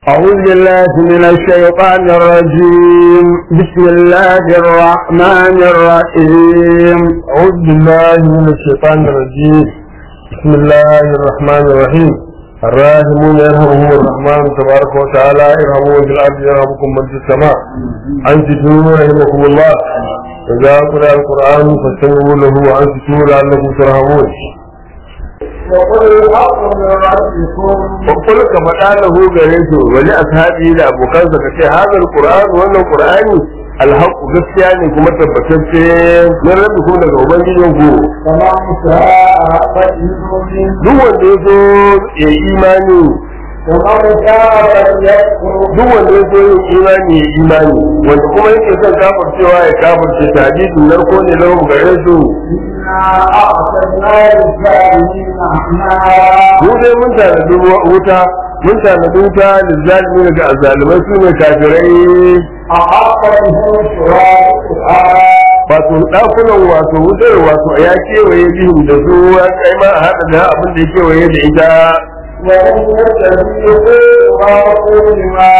أعوذ بالله من الشيطان الرجيم بسم الله الرحمن الرحيم أعوذ بالله من الشيطان الرجيم بسم الله الرحمن الرحيم الراحمون يرحمهم الرحمن تبارك وتعالى ارحموا في الأرض يرحمكم من في السماء أنتم رحمكم الله إذا قرأ القرآن فاستمعوا له وأنتم لعلكم ترحمون وقل الحق من ربكم وقل كما قاله غريب ولأصحابه لأبوكان فكتي هذا القرآن وأن القرآن الحق gaskiya ne kuma tabbatacce min rabbikum daga ubangijinku فمن شاء فليؤمن duk wanda ya zo ya imani ومن شاء فليكفر duk wanda ya zo yin imani ya imani wanda kuma yake son kafircewa ya kafirce ta hadisin narko ne lahum gare su إنا أعطينا للكافرين أعمالا mu dai mun tanadi wuta mun tanadi wuta lizzalimi daga azalimai su ne kafirai أحاط بهم سرادقها wato ɗakunan wato wutar wato ya kewaye bihim da su ya kai ma a haɗa da abin da ya kewaye da ita وإن يستجيبوا ورسول ما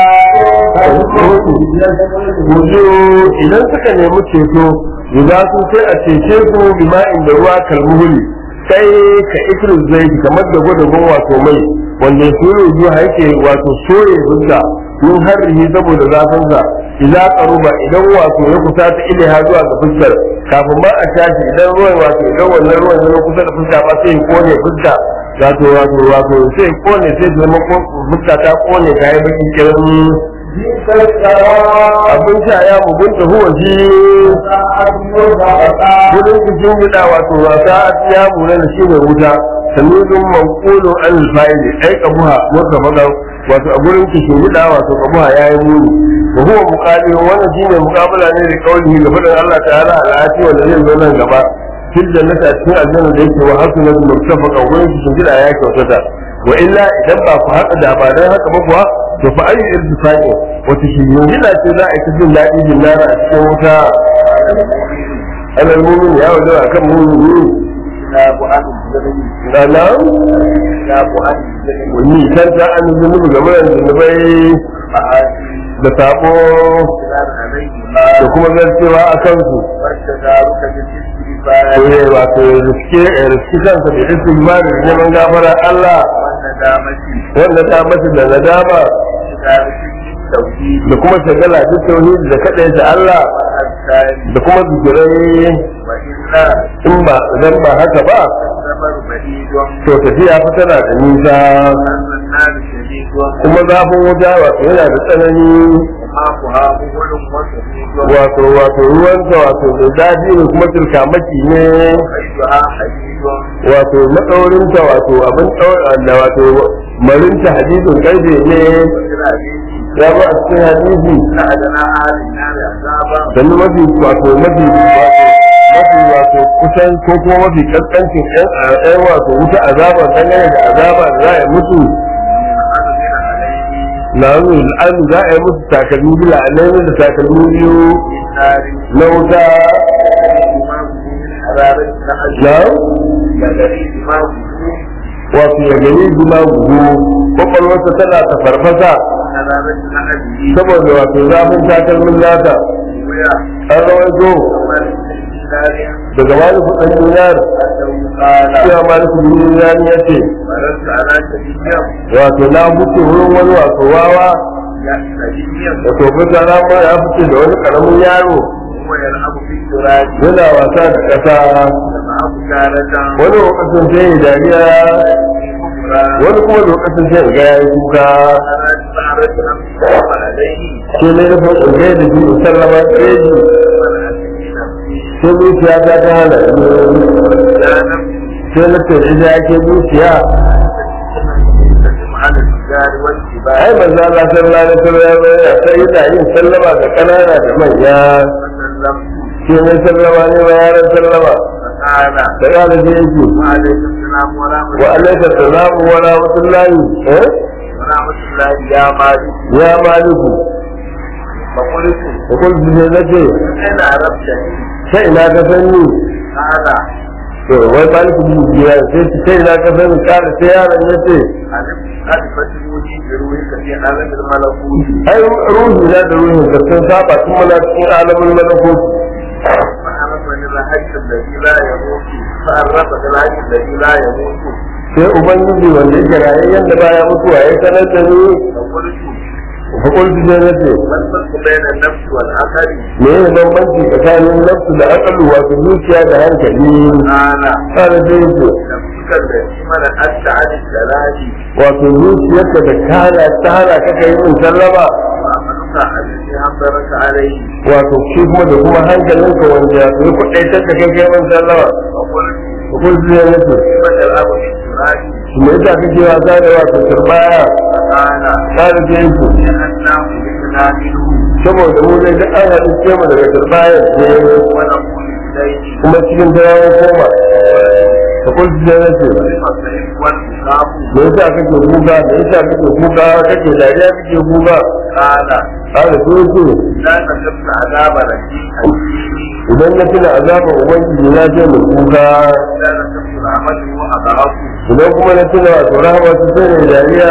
wujo idan suka nemi ceto guda su sai a cece su bima'in da ruwa kalmuhuli sai ka ikirin zai kamar da gwadagon wato mai wanda ya sure zuwa yake wato soye fuska yin harrihi saboda zafinsa idan karuba idan wato ya kusa ta ilaha zuwa ga fuskar kafin ma a tashi idan ruwan wato idan wannan ruwan ya zo kusa da fuska ba sai ya kone fuska wato wato wato sai ya kone sai ta zama ko- fuska ta kone ta yi baki kiran بئس الشراب abin sha ya mugunta huwa shi ساعة مرتفقة gudun cikin gida wato wasa a ya mura da shi ne wuta samidun manqulun an alfa'ili ai kabuha mutafaqan wato a gurin cikin gida wato kabuha yayi muni wa huwa muqabil wannan shine muqabala ne da kaulihi ga fadan Allah ta'ala al'ati wanda zai zo nan gaba fil jannati a cikin aljanna da yake wa hasunatu mutafaqan gurin cikin gida ya kyautata wa illa idan ba ku haka da ba dan haka ba kuwa to fa ayi irtifaqi wata shi gida ce za a yi ta jin daɗi jin lara a cikin wuta alal mumin ya wajen a kan mumini كتاب عن الزمن da nan كتاب عن الزمن wani kan ta an zunubi game da zunubai معاصي da sabo السلام عليهما da kuma zarcewa a kansu والتدارك بالاستغفار to ya wato ya riske ya riske kansa da istighfar da neman gafara Allah والندامة wanda ta masa da nadama تدارك التوحيد da kuma shagala duk tauhidi da kadaita Allah والأذكار da kuma zikirai وإلا in ba idan ba haka ba السفر بعيد to tafiya fa tana da nisa وأن النار شديد kuma zafin wuta wato yana da tsanani وماؤها مغل وشديد wato wato ruwanta wato da zafi ne kuma tilkamaki ne وقيدها حديد wato maɗaurinta wato abin ɗaura da wato marinta hadisin ƙarfe ne وفي الحديث ya ba a cikin hadisi إن أدنى أهل النار عذابا sannu mafi wato mafi wato mafi wato kusan ko kuma mafi kaskancin ɗan ɗan wato wuta azaba dangane da azaba da za a yi mutu أذن عليه na nuna al'adu za a yi musu takalmi bila a da takalmi biyu في النار na wuta إمام من حرارة النهج na يدري إمام wato ya gani guma gugu kwakwalwarsa tana ta farfasa حرارة النهج saboda wato zafin takalmin nata ويا an rawaito عمر بن دينار daga maliku ɗan dinar أنه قال cewa maliku ɗan dinar ya ce مررت على شديد wato na wuce wurin wani wato wawa شديد da tofin rana ma ya fice da wani karamin yaro وهو يلعب في التراب yana wasa da ƙasa معه تارة wani lokacin sai ya dariya wani kuma lokacin sai ya ga ya yi kuka أراد أن تقوم عليه sai ne nufin in gai da shi in sallama tseji sai zuciya ta ta hana ni sai na ce ita ake zuciya على الرجال والجبال ai manzo Allah sallallahu alaihi wasallam ya sai yana yin sallama ga kanana da manya فسلمت sai ne sallama ne wa yaran sallama فقال da ya da yake وعليكم السلام ورحمة wa alaika salamu wa rahmatullahi eh ورحمة الله يا مالك ya maliku فقلت da kun ji nace أين عرفتني sai ina ka sani قال to wai maliku bi biya sai sai ina ka sani kada sai yaron yace ألف ألف فتنوني بروحك في عالم الملكوت ai ruhi na da ruhin ka sun saba tun muna cikin alamun malakoti فعرفني الحج الذي لا يموت فعرفني الحج الذي لا يموت sai ubangiji wanda yake rayayyen da baya mutuwa ya sanar da ni فقلت fakultu sai na ce ما الفرق بين النفس والعقل؟ me ne bambanci tsakanin nafsu da akalu wato zuciya da hankali قال kada sai ce نفسك التي منعت عن الجلال wato zuciyarka da kana ta hana ka kai min sallama وعملك الذي حضرك عليه wato shi kuma da kuma hankalinka wanda ya fi kuɗai ta ka kai kai min sallama فقلت fakultu sai na ce كيف تلعب في التراب؟ me yasa kake wasa da wato turbaya فقال kada sai ce لأنه خلقنا منه saboda mu dai duk an haɗu ce mu daga turbaya ne ونقول إليه kuma cikin ta yawon koma fakultu sai na ce كيف الضعيف والمقام me yasa kake kuka me yasa kake kuka kake dariya kake kuka قال kada sai ce لا تجبت عذاب رجيم idan na tuna azaban ubangiji na ce mu kuka لا تجبت العمل وأضعف idan kuma na tuna wato rahama su sai ne dariya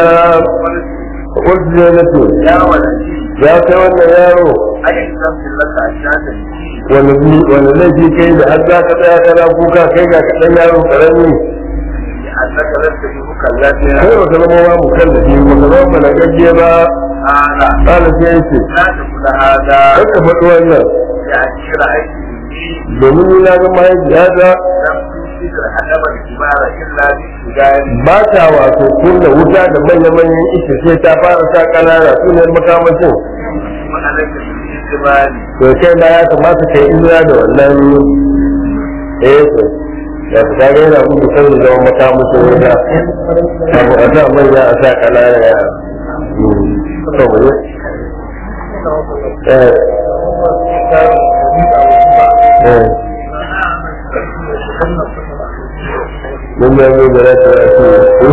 قلت wasu ne na ce يا ولدي ya kai wannan yaro أي ذنب لك أشياء تجيب wani bi- wani laifi kai da har za ka tsaya kana kuka kai ga kaɗan yaro ƙarami لأنك لست بمكلف kai ba ka zama wa mukallafi ba ka zama malakacce ba قال ƙala sai ya ce لا تقول هذا kar ka faɗi wannan يعني رأيت مني domin ni na ga mahaifiyata لم تنفذ الحجب الكبار إلا بالسجان ba ta wato kunna wuta da manya-manyan ita sai ta fara sa ƙanana su ne makamashin وأنك بالإجمال to kai ma ya kamata ka yi izina da wannan eh to ya ta ga yana muku kan da zama makamashin wuta abu a sa manya a sa ƙanana ya to mu ne eh eh mun ya zo da rata a ce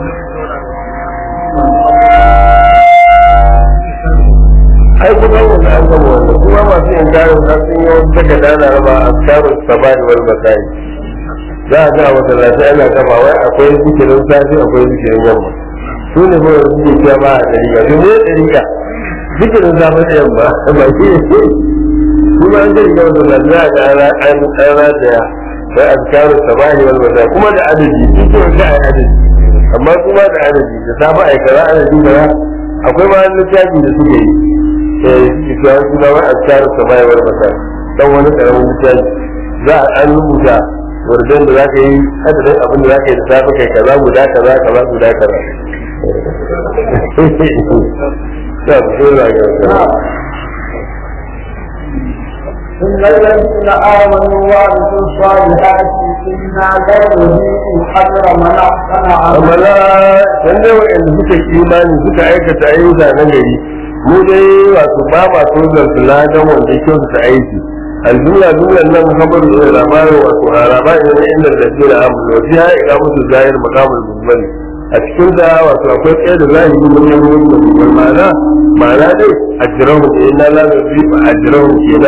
ai kuma wanda an gama wanda kuma masu yin garin na sun yi wata daga dana raba a tsarin sabani wal masai za a ga wata lafiya ana kafa wai akwai zikirin safi akwai zikirin yamma su ne kuma da suke cewa ba a dariga su ne dariga zikirin safi da yamma ba shi ne kuma an gari ga wata lafiya a ga an rataya wai a tsarin sabani wal masai kuma da adadi sun ce wata a adadi amma kuma da adadi da safa a yi kaza adadi kaza akwai ma littafi da suke yi ita suna wai azkaru samayar masa dan wani karamin littafi za a an rubuta wardan da za ka yi adadin abin da za ka yi da safe kai kaza guda kaza kaza guda kaza ta so da ga إن الذين آمنوا وعملوا الصالحات إنا لا نضيع أجر من أحسن amma عملا na dan dai wanda suka yi imani suka aikata ayyuka na gari mu dai wato ba ma so zan ladan wanda ya kyautata aiki الجملة جملة لم خبر إلى الأمان والرابع إلى إن الذين آمنوا وفيها إقامة الظاهر مقام المجمل أشكل ده وأتوقف إيه الله من يوم والمعنى معنى دي أجرهم إنا لا نضيف أجرهم إلى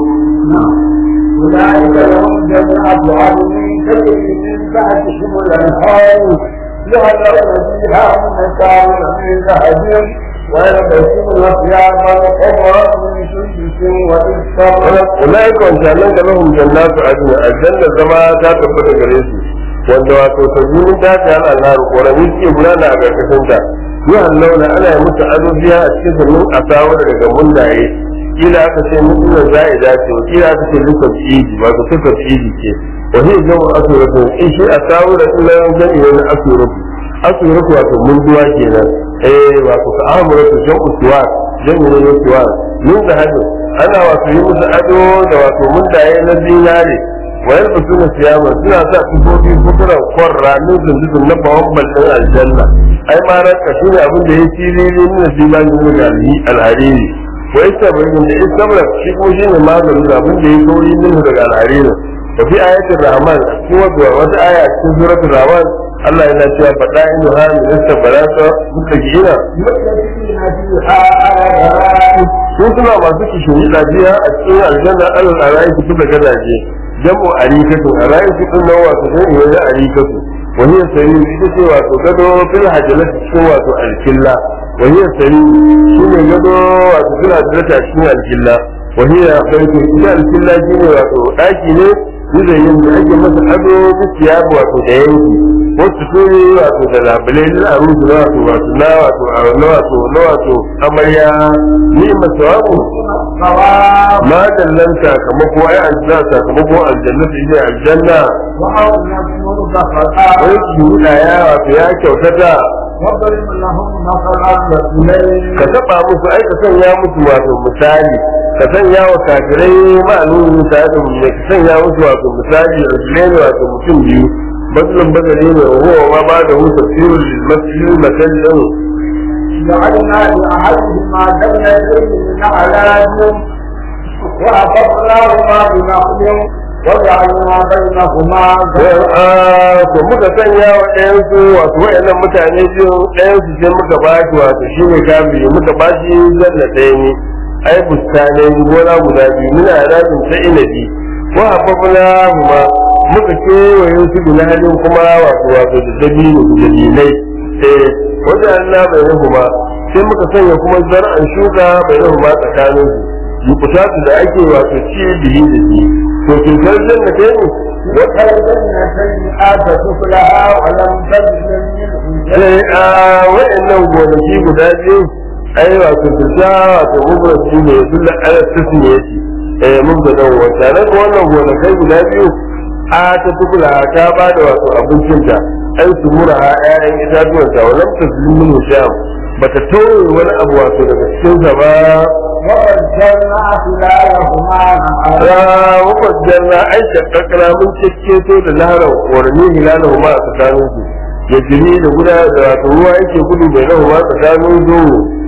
أولئك لهم جنات عدن تجري من تحتهم الأنهار يعلمون فيها من كان من ذهب ويلبسون ثيابا حمرا من سندس وإستبرق أولئك وانشأنك لهم جنات عدن الجنة زما تثبت غريسي wanda wato sabbin ta ta hal Allah ƙorami suke gudana a ƙarƙashin ta yawan launa ana yi musu ado biya a cikin sannan a samu daga mundaye kila aka ce mutunan za a dace wa kila aka ce lukar iji wato sukar iji ce wa zai zama asuratu in shi a samu da ilimin jami'i wani asuratu asuratu wato munduwa kenan eh wato ka amuratu jan usuwa jami'i ne usuwa min da hajji ana wato yi musu ado da wato mundaye na zinare wayar da suna siyama suna sa tufofi fukuran kwarra min zunzuzun na bawan ballin aljanna ai ma ranka shine abin da ya siriri min zimani min alhariri wa istabrin da istabra shi kuma shine maganin da abin da ya kauri min daga alhariri wa fi ayatul rahman cikin wata wata aya cikin suratul rahman Allah yana cewa faɗa inu ha min istabarata muka gina متكئين فيها على الأرائك su suna masu kishin lafiya a cikin aljanna alal arayi su da gadaje jam'u arikatu arayi su din nan wato sai ne na arikatu wani ya sayi ita ce wato gado fil hajalati cikin wato alkilla وهي السرير شنو gado wato suna da rata cikin alkilla وهي بيت ita alkilla shine wato daki ne yuzayin da ake masa ado dukiya wato da yanki wasu turi wato da labulai na arusu na wato wato na wato na wato na wato amarya ni masawabu الصواب ma dallan sakamako ai aljanna sakamako aljanna ne aljanna وأو نذكر wai فقط ki huda ya wato ya kyautata واضرب لهم مثلا رجلين ka taba musu ai ka sanya musu wato misali ka sanya wa kafirai ma'alumin ta da mu ka sanya musu wato misali rajulaini wato mutum biyu bazlun bazali ne wa huwa ma ba da husa sirrul masjid masallin جعلنا لأحدهما جنتين من أعناب وأخذناهما بنخل وجعلنا بينهما زرعا to muka sanya wa ɗayansu wato waɗannan mutane biyu ɗayansu sai muka ba shi wato shi ne kafiri muka ba shi zanna ɗaya ne ai bustanai gona guda biyu muna rabin ta inabi ko hafafuna kuma muka kewaye su da halin kuma wato wato da dabino da dalilai eh wajen Allah bai rahu ba sai muka sanya kuma zar'an shuka bai rahu ba tsakanin su yukuta su da ake wato ci bihi da shi to cutar janna ta ne وكالجنتين آتت أكلها ولم تظلم منه sai a wa'annan gonaki guda biyu ai wato fita wato mubarci ne dole ala tasmi yace eh mun da dan wata nan wannan gonakai guda biyu a ta tukula ta ba da wato abincinta ai su mura ha ƴaƴan itatuwan ta walam taslimu sham bata tauye wani abu wato daga cikin sa ba وفجرنا خلالهما نهرا ra wajjanna ai shakkakra mun cecceto da laharan warni hilalahu ma a tsakanin su ya jini da guda da wato ruwa yake gudu bai nahu ma tsakanin su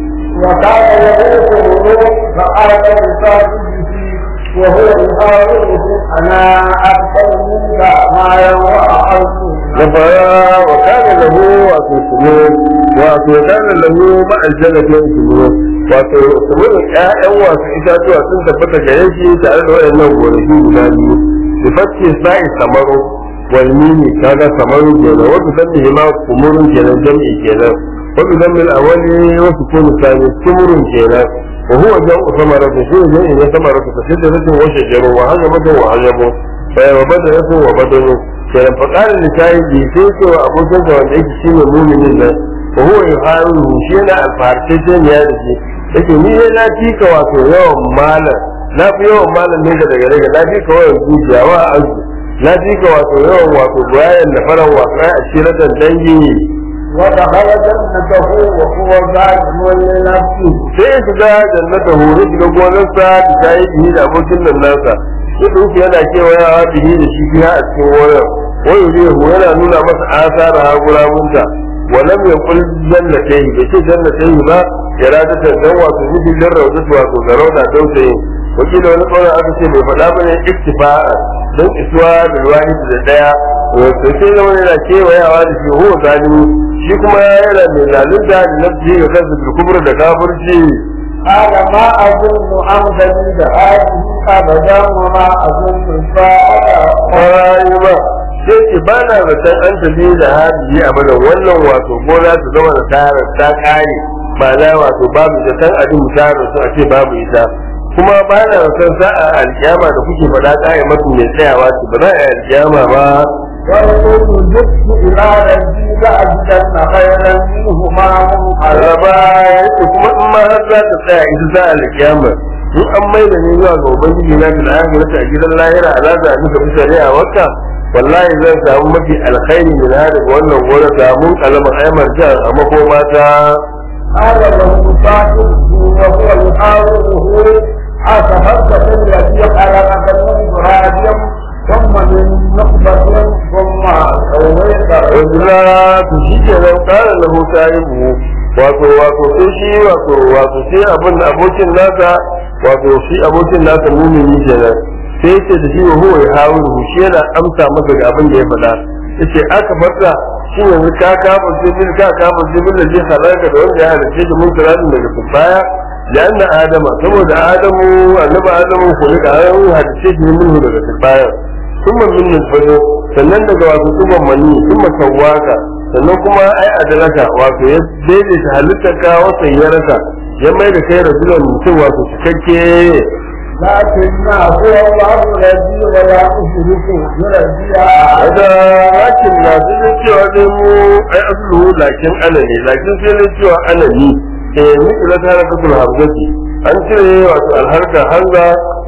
وكان يغوثه فقال لصاحبه وهو يحاوره انا اكثر منك مالا واقل da fara wa kana lahu wato sumo wato kana lahu ma aljannatin sumo wato sumo ƴaƴan wasu itatuwa sun tabbata gare shi tare da waɗannan gonaki guda biyu bi fakki sa'i samaru wal mini kaga samaru kenan wato sabbi ma kumurun kenan jam'i kenan wato zammil awali wasu kunu sani kumurun kenan wa huwa jam'u samaratu shi ne jam'i na samaratu fa shiddatin wa shajaru wa hajamatu wa hajabu fa wa badaratu wa badanu kenan fa qala li sahibi sai ce wa abokin sa wanda yake shine mu'minin nan wa huwa yuharu shi yana alfarce ce ne da shi yake ni ne na fika wato yawan malam na fi yawan malam ne ga daga daga na fika yawan zuciya wa azu na fika wato yawan wato bayan da faran wato ai ashiratan dangi ودخل جنته وهو ظالم لنفسه sai ya shiga jannata hore shiga gonarsa da ta yi bihi da abokin nan nasa ya ɗauki yana kewayawa bihi da shi biya a cikin wurin wani rihu yana nuna masa asara ha gurabunta walam ya kul jannatai bai ce jannatai ba ya rada ta dan wato nufin dan raudatu wato ga rauda dausayin wakila wani ƙaunar aka ce bai faɗa bane iktifa'a don isuwa da wahid da daya wato sai zama yana kewayawa da shi ho zalimi shi kuma yana mai zalunta da nafsi ga kansa bil kubra da kafirci قال ما أظن أن تجد هذه أبدا وما أظن الساعة kwarai ba sai ce ba na zaton an tafi da hadiyi a bada wannan wato gona ta zama da tarar ta kare ba na wato babu zaton abin tarar su a ce babu ita kuma ba na zaton sa'a alkiyama da kuke faɗa kare masu mai tsayawa ce ba za a yi alkiyama ba ويقول جئت إلى ربي لأجدن خيرا منهما araba منقلبا yake kuma in ma har za ta tsaya ita za a alkiyama in an mai da ni zuwa ga ubangiji na bil akhirati a gidan lahira ala da nika bi shari'a wata wallahi zan samu mafi alkhairi min hada ga wannan gona samun kalmar aymar jan a makoma ta قال له صاحبه وهو يحاوره أكفرت بالذي خلقك من تراب ثم من نطفة ثم سويت wajula to shi ke nan kara lahu sahibu wato wato sai shi wato wato sai abin da abokin nasa wato shi abokin nasa mumini kenan sai yace da shi wa huwa yahawiru shi yana amsa masa ga abin da ya faɗa yace aka farka shi yanzu ka kafa jibil ka kafa jibil da zai halaka da wanda ya halice da mun kiranin daga baya لأن آدم سبب آدم النبي آدم خلق آدم حدثه منه daga baya ثم من نطفه sannan daga wato tuban mani kuma sawaka sannan kuma ai adalaka wato ya daidaita halittar ka wata ya rasa ya mai da kai rajulan mutum wato cikakke لكن هو الله الذي ولا أشرك بربي wata lakin na su ne cewa dai mu ai asulu lakin ana ne lakin sai ne cewa ana ni eh ni ila ta raka tul hamzati an cire wato alharka hanga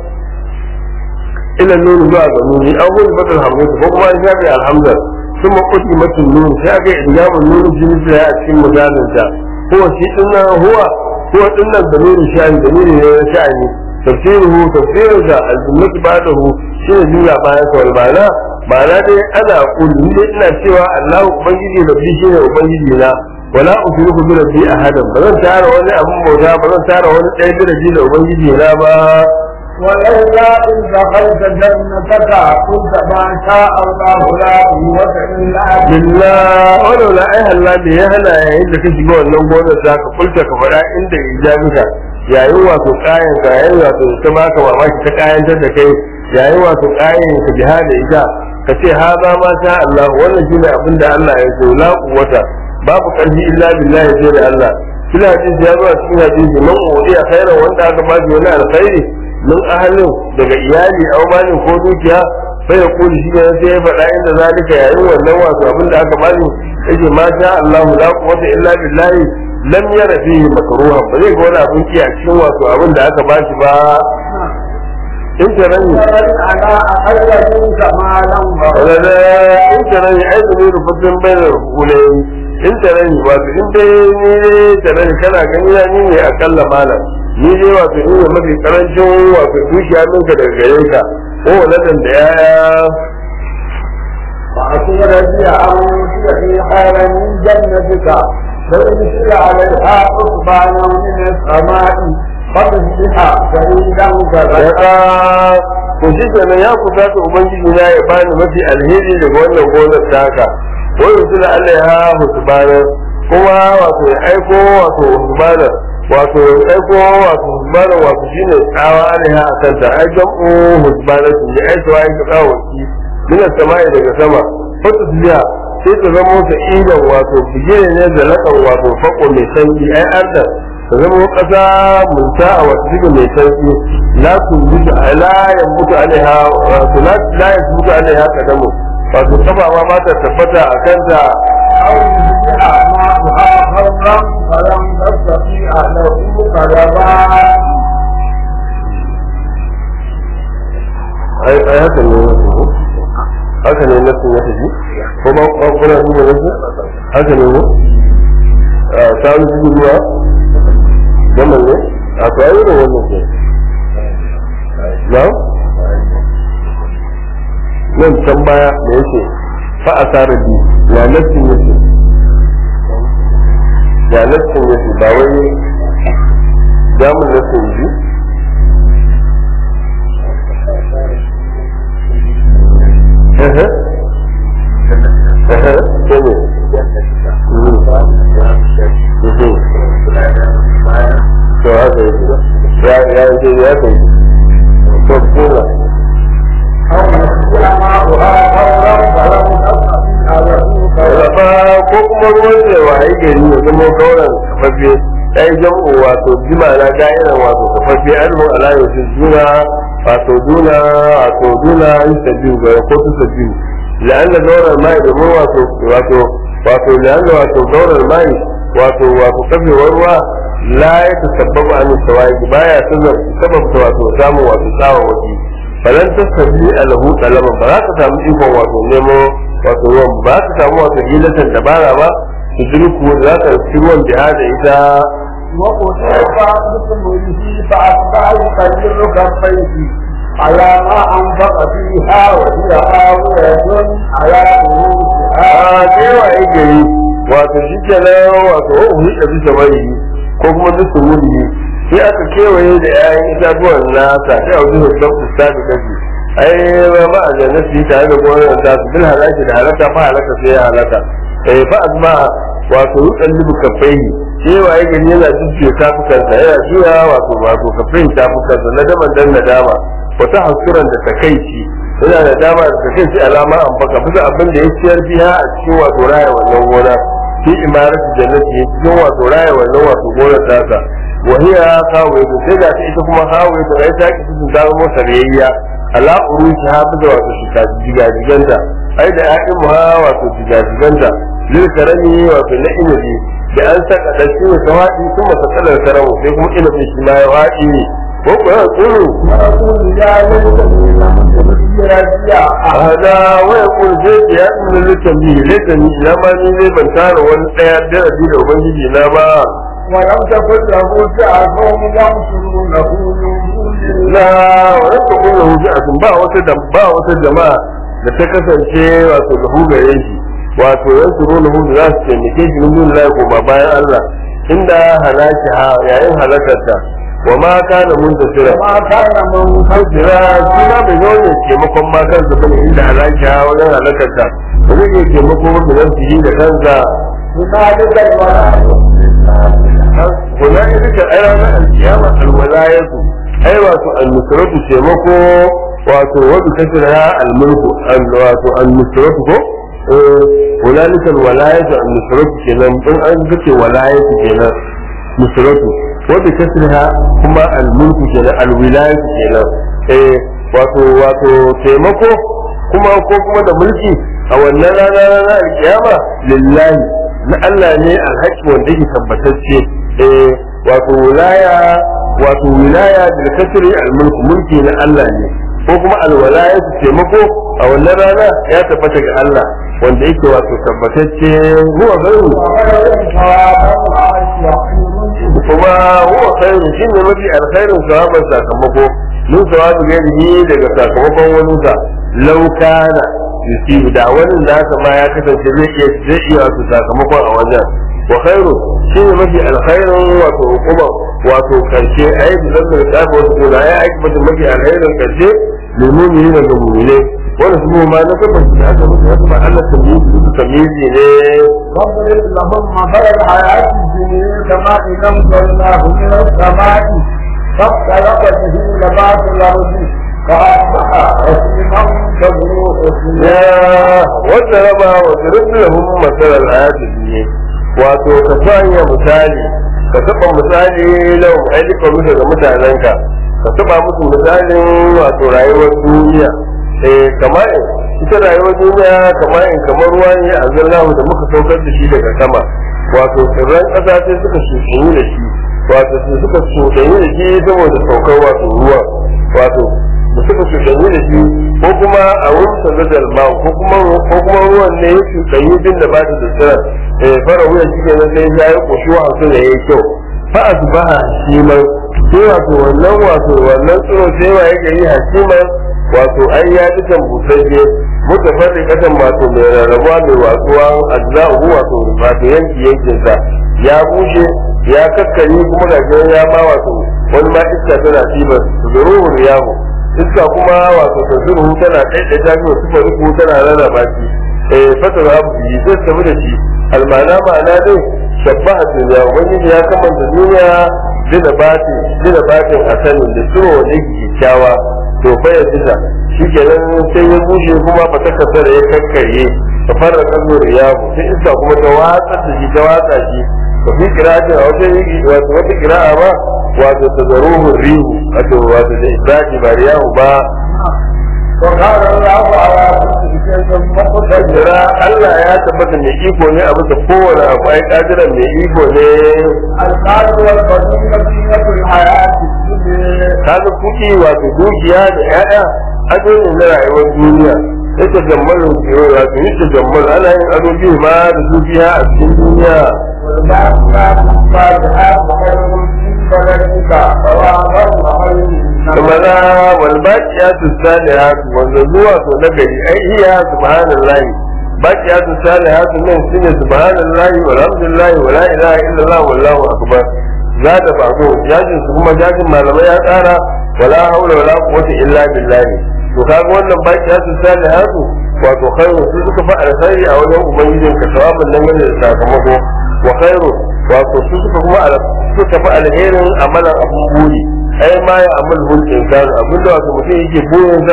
ila nuni zuwa ga nuni an hudu batul hamzati ko kuma an shafe alhamza ثم قدمت النون sai aka yi idgamun nuni jini sai a cikin misalin ta huwa shi dinnan huwa huwa dinnan da nuni sha'ani da nuni ne na sha'ani tafsiruhu tafsirin da al-jumlatu ba'dahu shine jumla bayan sa wal ma'ana ma'ana dai ana kullu ni dai ina cewa Allahu ubangiji rabbi shine ubangiji na wala ushriku bi rabbi ahadan ba zan tara wani abun bauta ba zan tara wani ɗaya bi rabbi da ubangiji na ba ولولا إذ دخلت جنتك قلت ما شاء الله لا قوة إلا بالله billah wala la ai halla me ya hana yayin da ka shiga wannan gonar za ka kulta ka faɗa inda ijabika yayin wato kayan ka yayin wato ta baka mamaki ta kayantar da kai yayin wato kayan ka jihada ita ka ce ha za ma sha Allah wannan shine abin da Allah ya so la quwwata babu karfi illa billahi sai da Allah kila hadisi ya zo a cikin hadisi man udiya khairan wanda aka ba shi wani alkhairi min ahalin daga iyali aw malin ko dukiya sai ya kuli shi ne sai ya faɗa inda zalika yayin wannan wato abin da aka bani yake ma sha Allah la quwwata illa billahi lam yara fihi makruha ba zai ga wani abin ki a cikin wato abin da aka ba shi ba in ta rani ومن على أقل منك مالا wala da in ta rani ai da ne rubutun bayan hulai in ta rani wato in dai ni ne ta rani kana gani ya ni ne akalla malam ni dai wato ni ne mafi karancin wato dukiya minka daga gare ka ko waladan da ya فأصير بي أمسي في خير من جنتك فيرسل عليها حسبانا من السماء فتصبح سعيدا كذا ya ko shi kenan ya kusa ta ubangiji na ya bani mafi alheri daga wannan gonar taka ko yanzu da Allah ya husbana kuma wato ya aiko wato husbana wato ya aiko wato husbana wato shine tsawa alaiha a kanta ai jam'u husbana su ya aiko ai ka tsawo ki mina sama'i daga sama fata biya sai ta zama ta idan wato bigire ne da lakan wato fako mai sanyi ai arda ta zama kasa munta a wata diga mai sanyi la tunbutu la yambutu alaiha wato la la yambutu alaiha kadamu wato kafa ma ba ta tabbata a kanta أو يصبح ماؤها غورا فلم تستطيع له طلبا ai ai haka ne wasu ko haka ne nasu ya tafi ko ba ba kuna duba nasu haka ne ko a sa'u su ruwa zaman ne a to ayi da wannan ke na nan can baya da yake fa asara bi ya nasu yake ya nasu yake ba wai jamun nasu yake Ehe. Ehe. Gene. Mhm. Mhm. To haka yake. Ya ya ce ya kai. To kuma أو يصبح ماؤها غورا فلم تستطيع له طلبا Raba ko kuma ruwan da waye gari ya zama kauran kafaffe ɗaya jam'u wato jima na ga'iran wato kafaffe almu ala yau juna wato duna wato duna yusa biyu ga ko tusa biyu la'anna gaurar mai domin wato wato wato la'anna wato gaurar mai wato wato kafewar ruwa la ya tasabbabu an sawai baya sababta wato samun wato tsawon waje falan tasabi alahu talaba ba za ka samu ikon wato nemo wato ruwan ba za ka samu wato hilatan dabara ba su dirku da za ka fi ruwan jihada ita وأصيب بثمره فأصبح يقلل كفيه على ما أنفق فيها وهي آوية على رؤوسها a kewa ya gari wato shi kenan wato wa uhi da bisa bari ko kuma bisa wuri sai aka kewaye da 'ya'yan itatuwan nasa sai a wajen da fusta da kashi ai ba ma a jannati tare da gonar ta su bil halaki da halaka fa halaka sai ya halaka eh fa azma wato yuqallibu kaffaihi kewa ya gari yana jujjuya tafukansa yana juya wato wato kaffaihi tafukansa na daman dan nadama wata hasuran da takaici yana da dama da kan shi alama an baka bisa abin da ya ciyar biya a cikin wato raya wannan gona fi imaratu jannati cikin wato raya wannan wato gonar tasa wa hiya kawai sai ga ita kuma kawai da rai ta kitin ta zama sarayya ala urushi hafiza wato shika jigajiganta ai da ya'in mu wato jigajiganta lil karami wato na inabi da an saka da shi ne tawadi kuma sakalar karamu sai kuma inabi shi ma ya wadi ko ko ya tsuru hada wa yaqul sai ya inna litambi litani ila ma ni ne ban tara wani daya darasi da ubangiji na ba ولم تكن له فئة ينصرونه من دون la wa yadda kullu hujjatun ba wata da ba wata jama'a da ta kasance wato lahu gare shi wato yansuru lahu da za su taimake shi min dun lahi kuma bayan Allah inda halaki ha yayin halakarta wa ma kana muntasira ما كان من jira shi ma bai zo ne taimakon ma kansa bane inda halaki ha wajen halakarta ba zai iya taimako wanda zan fi da kansa هنالك الولاء هنالك أي رانا القيامة الولاية أي واتو النصرة تيمكو واتو وبكسرها الملك ال- واتو النصرة كو إيه، هنالك الولاية النصرة كنا إن أنت ولاية كنا نصرة وبكسرها كما الملك كنا الولاية كنا إيه، واتو واتو تيمكو kuma ko kuma da mulki a wannan rana rana alkiyama lillahi na Allah ne alhaki wanda yake tabbatacce eh wato wilaya wato wilaya bil kasri al mulku mulki na Allah ne ko kuma al walaya su taimako a wannan rana ya tabbata ga Allah wanda yake wato tabbatacce huwa gairu kuma huwa khairu shine mafi alkhairin sawaban sakamako min sawabi gairihi daga sakamakon wani sa law kana yusibu da wani da haka ma ya kasance zai iya zai iya wato sakamakon a wajen wa khairu shine mafi alkhairin wato hukuma wato karshe ayi da zan da ta wasu gona ya aiki mutum mafi alkhairin karshe domin yi da ga mu'mine wani su ma na tabbata da aka mutu haka ba Allah tamyizi tamyizi ne واضرب لهم مثل الحياة الدنيا كما إن أنزلناه من السماء فاختلط به نبات الأرض فأصبح هشيما تذروه ya wanda raba wa zurfi lahum masalan ayatul dunya wato ka sanya misali ka taba misali lau aika musu ga mutanenka ka taba musu misalin wato rayuwar duniya eh kamar ita rayuwar duniya kamar in kamar ruwa ne a zallahu da muka saukar da shi daga sama wato tsirran ƙasa sai suka shushu da shi wato sai suka shushu da shi saboda saukar wato ruwa wato da suka shushu da shi ko kuma a wurin sanadar ma ko kuma ko kuma ruwan ne ya shushu din da ba ta da tsira eh fara wuyan shi kenan sai ya yi koshuwa a su da yayi kyau fa asbaha shiman sai wato wannan wato wannan tsiro sai wa yake yi hasiman wato ai ya dukan busashe mutafarriqatan wato mai rarrabuwa mai watsuwa ajza'u wato wato yanki yankin sa ya bushe ya kakkare kuma ga ya ma wato wani ma iska tana tibar zuruhu riyahu iska kuma wato ta zuruhu tana ɗaiɗa jami'a su faruku tana rarraba shi eh fatar abu yi zai tafi da shi almana ma'ana dai shabbaha duniya ubangiji ya kamanta duniya dina batin dina batin asalin da tsiro wanda yake kyakkyawa to fa ya dina shi kenan sai ya bushe kuma fa ta kasar ya kakkarye ta fara kallo riyahu sai iska kuma ta watsa da shi ta watsa shi to fi kira'atin a wata wato wata kira'a ba wato ta zaruhu rihu wato wato da ibrahim ba riyahu ba وقال الله على كل شيء مقتدر jira Allah ya tabbata mai iko ne a bisa kowane abu ai kadiran mai iko ne المال والبنون زينة الحياة الدنيا kaga kuɗi wato dukiya da ƴaƴa ado ne na rayuwar duniya yake jammalin kiro wato yake jammal ana yin ado biyu ma da dukiya a cikin duniya والباقيات الصالحات خير عند ربك ثوابا وخير kuma na walbaqiyatu salihatu wanda zuwa to na gari ai iya subhanallahi baqiyatu salihatu nan shine subhanallahi walhamdulillahi wala ilaha illallah wallahu akbar za da bago jajin su kuma jajin malamai ya tsara wala haula wala quwwata illa billah to kaga wannan baqiyatu salihatu wato khairu su suka fa alkhairi a wajen ubangijin ka tawabin nan ne da sakamako wa khairu wato su suka kuma suka fa alherin amalan abun buri ai ma ya amal hul insan abin da wato mutum yake burin sa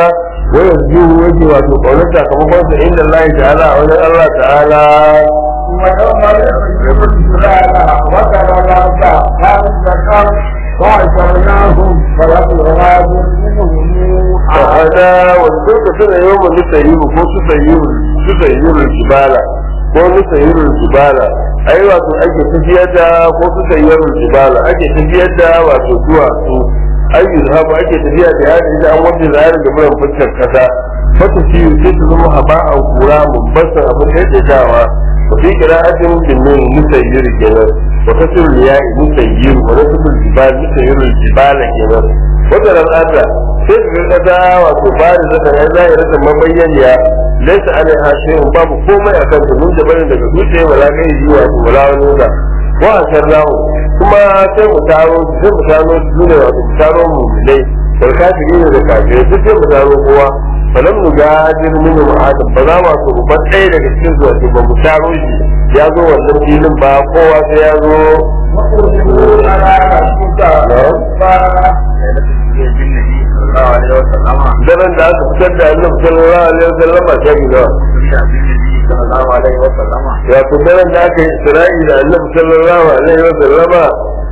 wayar zuhu yake wato kaunar sakamakon sa inda Allah ta'ala a wajen Allah ta'ala ويوم يخرج الجبال وترى الأرض خاشعة وحشرناهم فلم يغادر منهم ta'ala wanda ka tana yawan nusayiru ko su sayiru su sayiru jibala ko su sayiru jibala ai wato ake tafiyar da ko su sayiru jibala ake tafiyar da wato duwatsu ai yuzhabu ake tafiya da yadda da an wanda zahiri da buran fuskar kasa fata shi sai su zama haba'an kura mubbasan abin da yake dawa wa fi qira'atin bin nun musayyir kenan wa kasr liya'i musayyir wa nasb al-jibal musayyir al-jibal kenan wannan al'ada sai ka ga kasa wato ba da zaka ya zahiri da mabayyaniya laysa alaiha shay'un babu komai akan ta mun da bane daga dutse wala kai zuwa wala wani da wa asarrahu kuma sai mu taro sai mu taro su ne wato mu taro mu dai wal kafiri ne da kafirai duk sai mu taro kowa falam nu gadir min adam ba za ma su ba ɗaya daga cikin su wato ba mu taro shi ya zo wannan filin ba kowa sai ya zo وأرسلوا على ربك غفارا بالنبي صلى الله عليه وسلم daren da aka fitar da annabi sallallahu alaihi wasallam a shagi da بالنبي صلى الله عليه وسلم wato daren da aka yi isra'i da annabi sallallahu alaihi wasallama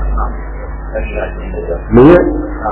me ya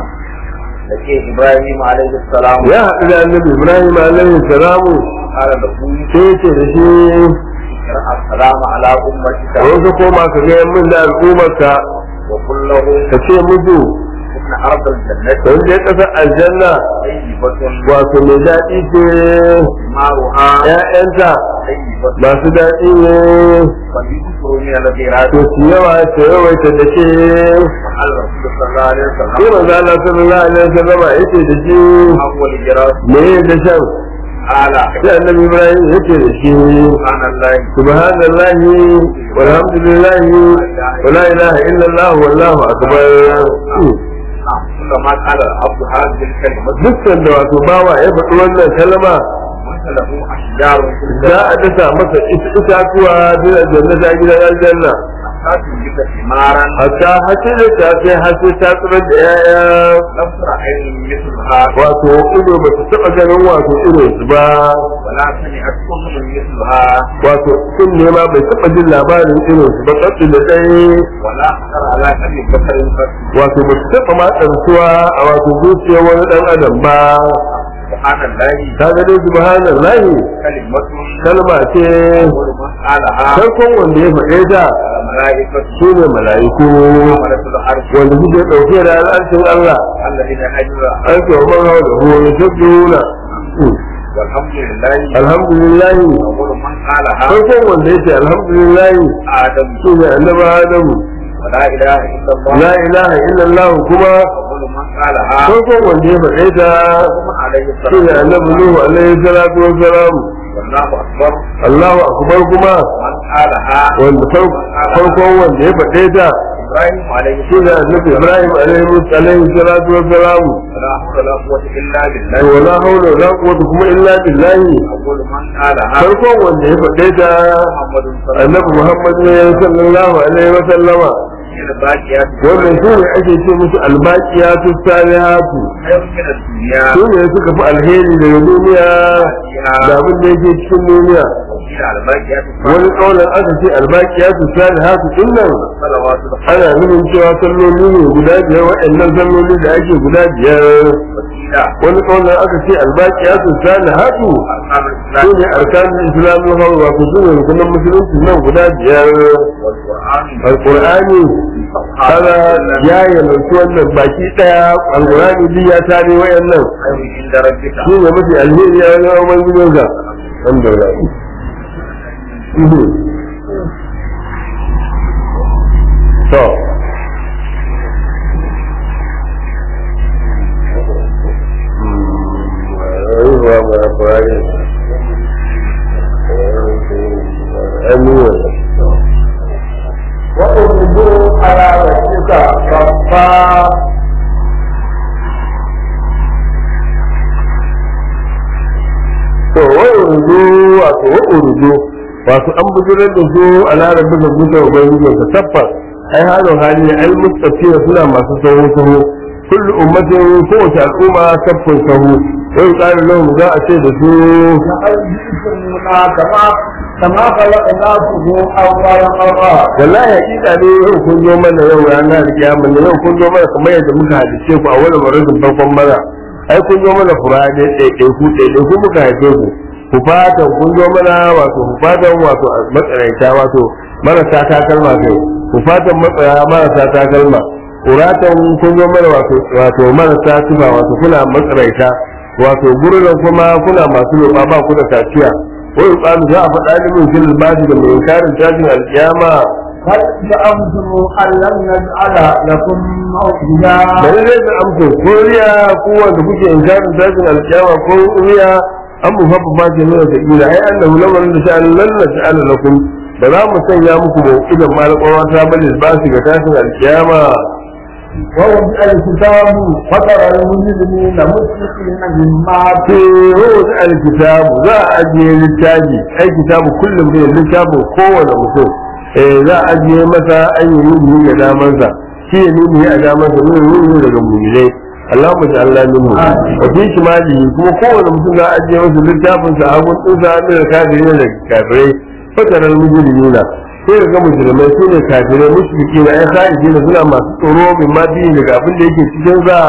لكي إبراهيم عليه السلام ya haɗu da annabi ibrahim alaihi salamu قال له sai ce da shi السلام على أمتك wasu koma ka ga min da al'ummarka وقل له ka ce musu إن أرض الجنة don je ƙasar aljanna طيبة wato mai daɗi ce ماؤها ‘ya'yanta طيبة masu daɗi ne فليكثروا من الخيرات to su yawa ta yawaita da ke وقال الرسول صلى الله عليه sai وسلم manzo Allah sallallahu alaihi wasallam ya ce da shi أول جراس me ya da shan قال sai annabi Ibrahim ya ce da shi سبحان الله subhanallahi walhamdulillahi wala ilaha illallah wallahu akbar نعم كلما قال العبد هذه الكلمة dukkan da wato bawa ya faɗi wannan kalma مثله أشجار في za a الجنة dasa masa itatuwa bin aljanna ta gidan aljanna حتى تنبت ثمارا hatta hace da ta sai hace ta tsirar da yaya لم تر عين مثلها wato ido ba ta taɓa ganin wato irin su ba ولا سمعت أذن مثلها wato sun nema bai taɓa jin labarin irin su ba tsatsi da ɗaya ولا خطر على قلب بشر قط wato ba su taɓa ma tsarsuwa a wato zuciyar wani ɗan adam ba سبحان الله ta ga dai subhanallahi كلمة kalma ce أول من قالها farkon wanda ya faɗe ta الملائكة su ne mala'iku حملة العرش wanda suke ɗauke da al'arshin Allah الذين هجروا an ce wa man hawa da huwa ya tabbuna والحمد لله alhamdulillah أول من قالها farkon wanda ya ce alhamdulillah آدم su ne annabi Adamu ولا إله إلا الله la ilaha illallah kuma أول من قالها farkon wanda ya faɗe ta ثم عليه su ne الصلاة annabi Nuhu alaihi salatu wa salam والله أكبر Allahu akbar kuma من قالها wanda far- farkon wanda ya faɗe ta إبراهيم عليه su ne السلام annabi Ibrahim alaihi alaihi salatu wa salam ولا حول ولا قوة إلا to بالله wala haula wala quwwata kuma illa billahi أول من قالها farkon wanda ya faɗe ta محمد صلى الله annabi Muhammad ne sallallahu alaihi wa sallama عليه وسلم الباقيات wannan su ne ake ce musu albaqiyatu salihatu خير من الدنيا su ne suka fi alheri daga duniya da abin da yake cikin duniya وقيل على الباقيات wani kaunar aka ce albaqiyatu salihatu din nan صلوات الخير ana nufin cewa salloli ne guda biyar waɗannan salloli da ake guda biyar وقيل wani kaunar aka ce albaqiyatu salihatu أركان su الإسلام ne arkanin islamin hawa wato su ne rukunan musulunci nan guda biyar والقرآن alqur'ani kaga ya yalanci wannan baki daya alqur'ani duk ya tare wayannan خير عند ربك shi ne mafi alheri ya wajen ubangijin ka alhamdulillah Mhm. to وأرسلوا على ربك غفارا to wai urdu wato wa urdu wato an bujirar da su a larabin da musa ubangijin ka tabbas ai halin hali ai mustafiya suna masu sahu sahu kullu ummatin kowace al'umma saffin sahu wai ƙarin lahum za a ce da su لقد جئتمونا كما كما خلقناكم أول مرة wallahi hakika ne yau kun zo mana yau ranar kiyama ne yau kun zo mana kamar yadda muka hadice ku a wani marazin farkon mana ai kun zo mana fura ne ɗaiɗai ku ɗaiɗai ku muka haife ku ku fatan kun zo mana wato ku fatan wato matsaraita wato marasa takalma kai ku fatan matsaya marasa takalma kuratan kun zo mana wato wato marasa tuba wato kuna matsaraita wato gurin kuma kuna masu roƙa ba ku da kaciya wai ƙalu za a faɗa limin fil basi da mai karin tashin alkiyama هل زعمتم أن لم نجعل لكم موعدا bari zai da amsa ko riya ko wanda kuke inkarin tashin alkiyama ko riya an mu fafa ma ke nuna ta kila ai annahu lamarin da sha'an lalla sha'an lakum ba za mu sanya muku da idan malakawa ta bane ba su ga tashin alkiyama ووضع الكتاب فترى المجرمين مشركين مما ce wata alkitabu za a ajiye littafi ai kitabu kullum ne littafin kowane mutum eh za a ajiye masa an yi nuni ga damansa shi ya nuni a damansa nuni nuni daga mu'minai Allahumma ja'alna minhu wa fi shimali kuma kowane mutum za a ajiye masa littafin sa a gun tsinsa an da kafirai da kafirai fataral mujrimina sai ga mujrimai su ne kafirai mushriki na ai sa'idi suna masu tsoro min ma daga abin da yake cikin za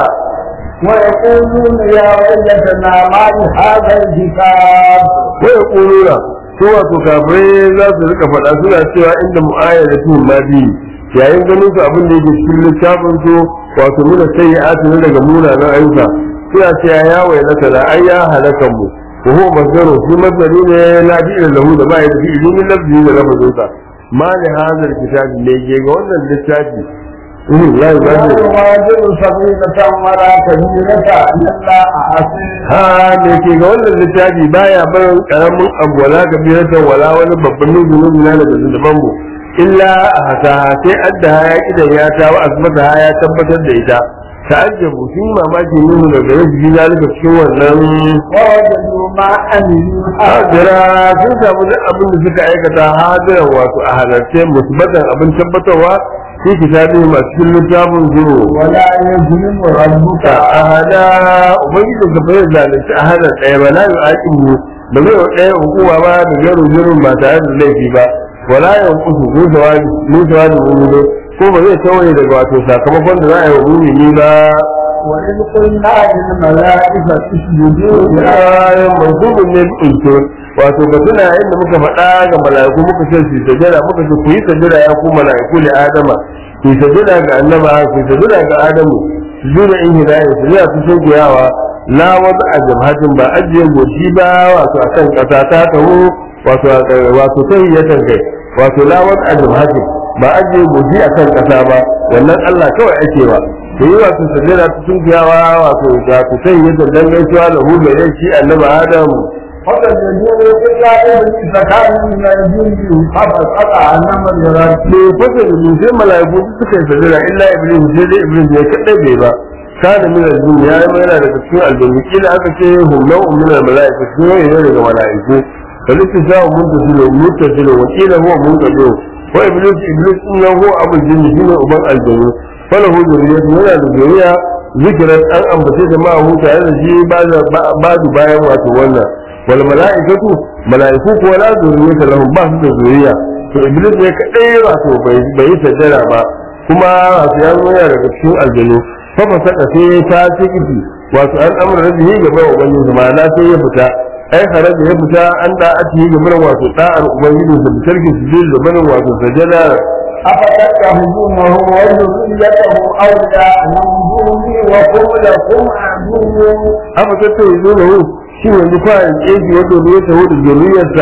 ويقولون يا ويلتنا ما لهذا الكتاب ko ya kulura su wato kafirai za su rika faɗa suna cewa inda mu'ayar da tuhun ma biyu yayin ganin su abin da yake cikin littafin su wato muna sai ya ati daga munanan ayyuka suna cewa ya wai na tala ai ya halakan mu ko huwa masdaro shi masdari ne na fi'il lahu da ba ya da fi'il min lafzi da lafazin sa ma li hadal kitabi ne ke ga wannan littafi Mhm, la لا yubadiru يغادر صغيرة ولا كبيرة إلا أحسنها ha me ke ga wannan littafi baya barin karamin abu wala kabiratan wala wani babban nuzunin na daga zunuban mu illa a hasa sai adda ya idan ya ta wa azmata ya tabbatar da ita ta'ajjabu sun mamaki nuna daga yau ji zalika cikin wannan ووجدوا ما عملوا hadira sun samu duk abin da suka aikata hadiran wato a halarce musbatan abin tabbatarwa fi kitabi masu cikin littafin zuwa ولا يظلم ربك ta ahada ubangiji ka bai zalunci ahada ɗaya ba la yu'aqin mu ba zai wa ɗaya hukuma ba da garu jirin ba tare da laifi ba wala ya kusu ko jawabi mu jawabi mu ne ko ba zai tawaye daga wato sakamakon da za a yi wa mumini ba وإذ قلنا للملائكة اسجدوا ya mansubun ne binto wato ba tuna inda muka faɗa ga mala'iku muka ce su sajada muka ce ku yi sajada ya ku mala'iku li adama ku yi sajada ga annaba ku yi sajada ga adamu su juna in hidaya su ya su sun kuyawa la wata a jamhatin ba ajiye goshi ba wato akan ƙasa ta taho wato wato tahiyatan kai wato la wata a jamhatin ba ajiye goshi akan ƙasa ba wannan Allah kawai ake ba da yi wato sajada ta sun kuyawa wato ga ku tahiyatan dan gaisuwa lahu da shi annabi adamu فسجدوا إلا إبليس كان من الجن ففسق عن أمر ربه ne fasa da sai mala'iku duk suka yi sajada illa iblis sai dai iblis ne kadai bai ba kana min al-jinn ya yi yana daga cikin aljanni kila aka ce hum naw'un min al-mala'ika su ne ne daga mala'iku kalista sa mun da su mun ta su wa kila huwa mun ka do wa iblis iblis din nan huwa abul jinn shine uban aljanni falahu zuriyatu yana da zuriya zikiran an ambace jama'a hu tare da shi ba ba bayan wato wannan wal mala'ikatu mala'iku ko la zuriyata lahum ba su da zuriya to iblis ne kadai wato bai bai sajjara ba kuma wato ya zo yana daga cikin aljanu fa ba saka sai ta ciki wato an amra rabbihi gaba wa ubangiji ma'ana sai ya fita ai haraji ya fita an da a ci gaba wato da'ar ubangiji da tarki sujud da barin wato sajjada أفتتخذونه وذريته أولياء من دوني وهم لكم عدو aka tattaye zo da hu shi yanzu kwayan keji wanda ya taho da zuriyarsa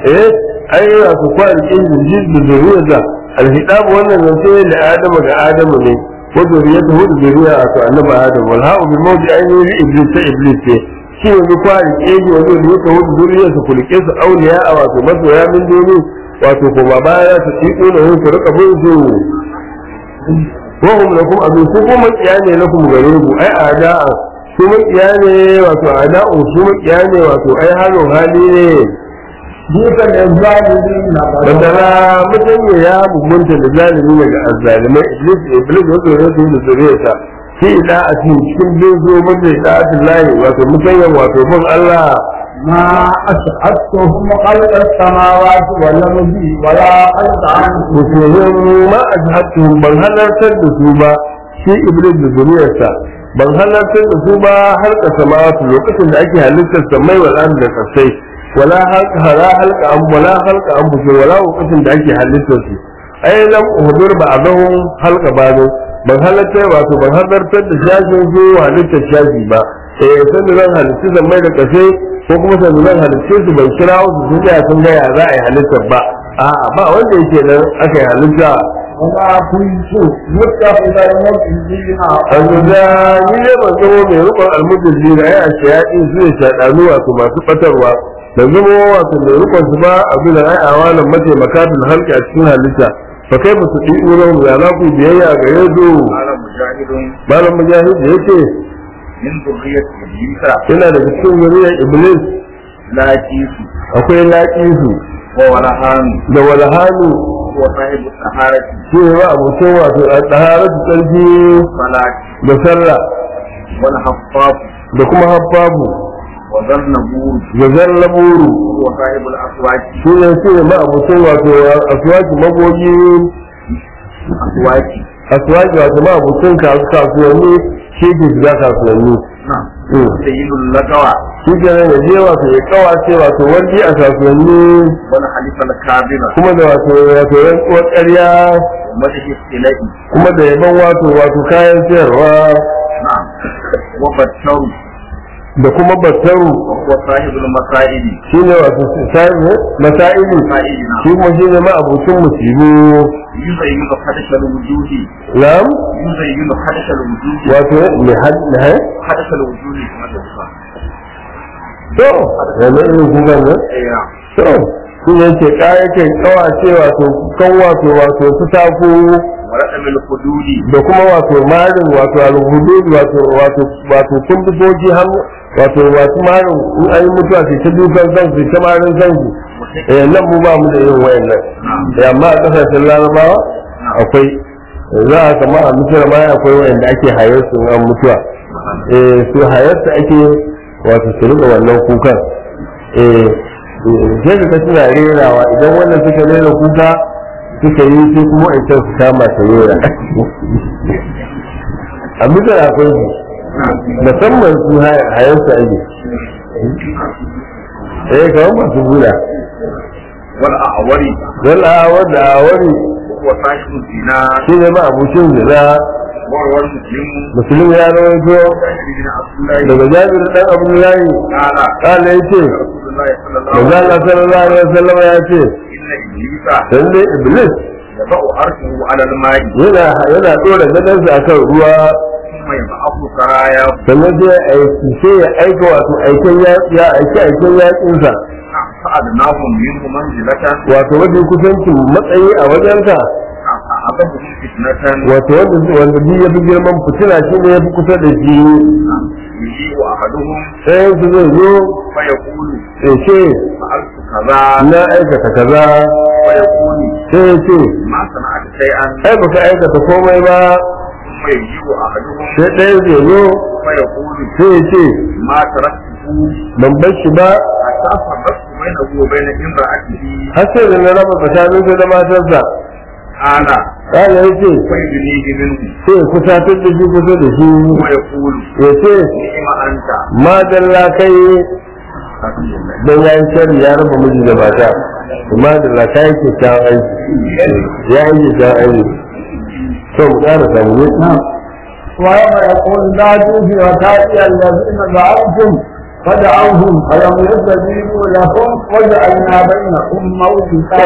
eh ai wato kwayan keji ji da zuriyarsa alhidab wannan zance da adama ga adamu ne wa zuriyarsa da zuriya wato annabi adam wal ha'u bi mawdi ainihi iblis ta iblis ce shi yanzu kwayan keji wanda ya taho da zuriyarsa kulike su auliya a wato masoya min doni wato kuma baya su tiko da hu su rika bin su wahum lakum adu su kuma kiya ne lakum gare ku ai ada'a su makiya ne wato ada'u su makiya ne wato ai halin hali ne بئس للظالمين bandana mutane ya mugunta da zalimi daga azzalimai iblis iblis wato ya su da zuriyarsa fi da'atin cikin bin zo mutum da'atin lahi wato mutanyan wato bin Allah ما أشهدتهم خلق السماوات والأرض ولا خلق أنفسهم musulmin ma a jihatuhum ban halartar da su ba shi iblis da zuriyarsa ban halartar da su ba har ka samawatu lokacin da ake halittar samai wa ɗan da kasai wala halka hara halka an wala halka an bushe wala lokacin da ake halittar su ai lam uhdur ba abahum halka ba ne ban halartar wato ban halartar da shashin su halittar shashi ba eh san da zan halitta samai da kasai ko kuma san da zan halitta su ban kira su sun ga sun ga ya za a yi halittar ba a'a ba wanda yake nan aka yi halitta وما كنت متخذ المضلين an da ni ne ban zama mai rukun almujin da ya ce ya ɗin su ne shaɗanu wato masu ɓatarwa da zama wato mai rukun su ba abin da ai awalan mataimaka bil halki a cikin halitta fa kai ba su ɗi uran ya za ku biyayya ga yanzu قال مجاهد malam mujahid da yake من ذرية إبليس yana daga cikin zuriyar iblis لا جيس akwai laƙisu وولهان da walhanu هو صاحب السحارة shi ne ba abokin wato a ɗaharatu tsarki صلاة da sallah والحفاظ da kuma habbabu وذنبور da zallaburu هو صاحب الأسواق shi ne shi ne ma'abucin wato aswaki magogi أسواق aswaki wato ma'abucin kasu kasuwanni shi ke shiga kasuwanni نعم Mm. سيد اللقوى shi ke nan yaje wato ya kawace wato wani a kasuwanni والحليف الكاذبة kuma da wato wato rantsuwar ƙarya ومدح السلاء kuma da yaban wato wato kayan sayarwa نعم وبتر da kuma battaru وهو صاحب المصائب shi ne wato sa'i masa'ili مصائب shi نعم kuma shi ne ma'abucin musibu يزين حدث الوجوه lam يزين حدث الوجوه wato mai had حدث الوجوه كما تفهم to yana irin kukan nan ايوه to shi ne ce kayakin kawace wato kan wato wato su taku ورقم الحدود da kuma wato marin wato alhudud wato wato wato kundugoji hannu wato wato marin in an yi mutuwa sai ta dukan kansu sai ta marin kansu eh nan mu ba mu da irin wayannan eh amma a kasashen larabawa akwai za a kama a mutuwa ma akwai wayanda ake hayar su in an mutuwa eh su hayar su ake wato su rika wannan kukan eh sai ka suna rerawa idan wannan suka rera kuka suka yi sai kuma ita su kama ta rera a mutuwa akwai su musamman su hayar su ake eh kawai masu bula والأعوري don a wanda a wani وهو صاحب الزنا shi ne ma abucin zina وهو المسلم musulmi ya rawaito بن عبد الله daga jabir dan abdullahi قال kala ya ce رسول الله صلى الله manzo عليه Allah sallallahu alaihi wasallam ya ce إن إبليس dan dai iblis يضع عرشه على الماء yana yana dora gadansa akan ruwa ثم يبعث سرايا sannan sai ya aiki sai ya aika wato aiken ya ya aiki aiken yakinsa فأدناهم منه منزلة wato wajen kusancin matsayi a wajenka أعظمهم فتنة wato wanda wanda duk ya fi girman fitina shi ne ya fi kusa da shi يجيء أحدهم ɗayan su zai zo فيقول ya ce فعلت كذا na aikata kaza ويقول sai ya ce ما صنعت شيئا ai baka aikata komai ba ثم يجيء أحدهم sai ɗaya zai zo فيقول sai ya ce ما تركته ban bar shi ba حتى فرقت بينه وبين امرأته har sai da na raba tsakaninsa da matarsa قال ƙala ya ce ويدنيه منه sai ya kusatar da shi kusa da shi ويقول ya ce نعم أنت ma dalla kai الحمد لله don ya yi shari ya raba miji da mata ma dalla kai kyakkyawan aiki ya yi kyakkyawan aiki to mu ƙara samu ne ويوم يقول لا توفي وتاتي الذين زعمتم فدعوهم فلم يستجيبوا لهم وجعلنا بينكم موبقا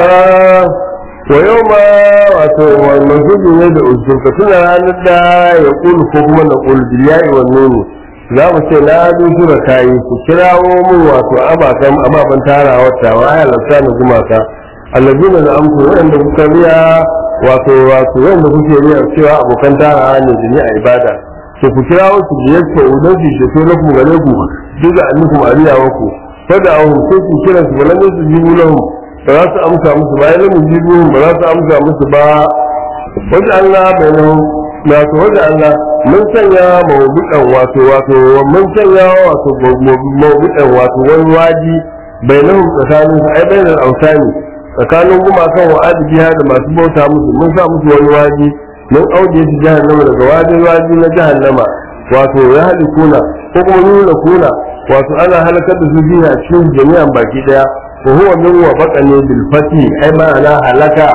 wa yau ma wato wannan gudu ne da usulka suna ranar da ya kulu ko kuma na kulu biliyayi wannan ne za mu ce na dusu da kayi ku kirawo mun wato abakan ababen tarawa tawa ya lafta na gumaka allazina da amku wanda kuka riya wato wato wanda kuke riya cewa abokan tarawa ne da ni a ibada to ku kirawo su biyar ko udan su shi na ku gare ku duka annukum ariyawa ku fada ahu sai ku kira su balan su jibu lahum ba za su amsa musu ba yana mujibu ba za su amsa musu ba wajen Allah bai nan na to wajen Allah mun sanya mawudukan wato wato mun sanya wato mawudukan wato wani waji bai nan tsakanin su ai bainal autani tsakanin gumakan wa adibiya da masu bauta musu mun sa musu wani waji mun auje su jahannama daga wajin waji na jahannama wato ya halikuna ko kuma nuna kuna wato ana halakar da su biyu a cikin jami'an baki daya wa huwa min wa baqani bil fati ai ma'ana halaka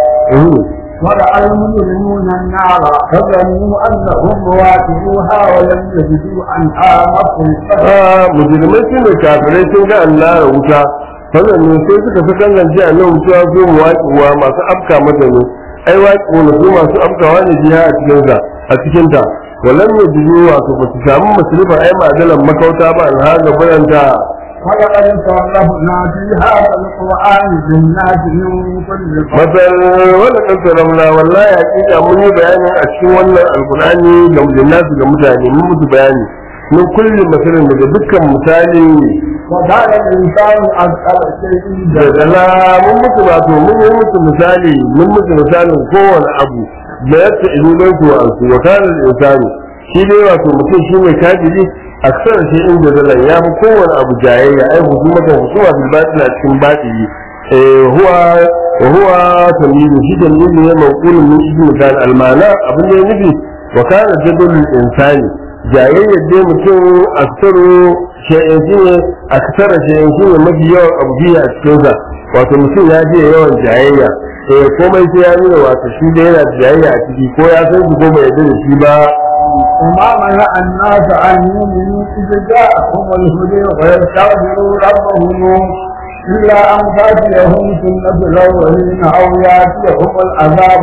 ورأى المجرمون النار فظنوا أنهم واجبوها ولم يجدوا عنها مصرفا ah mujrimai su ne kafirai sun ga Allah da wuta wannan ne sai suka fi kallon a nan wuta zo mu waƙiwa masu afka mata ne ai waƙiwa ne su masu afkawa ne jiya a cikin ta a cikin ta walam yajidu wato ba su samu masrifa ai madalan makauta ba an haga bayanta ولقد صرفنا في هذا القرآن للناس من كل masal wala kan salamna wallahi hakika mun yi bayani a cikin wannan alqur'ani ga nasu ga mutane mun musu bayani mun kulli masalin daga dukkan misali وكان الإنسان أكثر شيء da zala mun musu wato mun yi musu misali mun musu misalin kowane abu da yadda idan su wa su wa kana insani shi dai wato mutum shi ne kafiri aksar shi in da zala ya fi kowane abu jayayya ai husumata husuma bil batil a cikin batili eh huwa wa huwa tamilu shi tamilu ne maqulun min ibn kan almana abin da ya nufi wa kana jadul insani jayayyar dai mutum aksaru shay'in shi ne aksara shay'in shi ne mafi yawan abu biya a cikinsa wato mutum ya je yawan jayayya eh komai sai ya nuna wato shi da yana da jayayya a ciki ko ya san shi ko bai yarda da shi ba وما منع الناس أن يؤمنوا إذ جاءهم الهدى ويستغفروا ربهم إلا أن تأتيهم سنة الأولين أو يأتيهم العذاب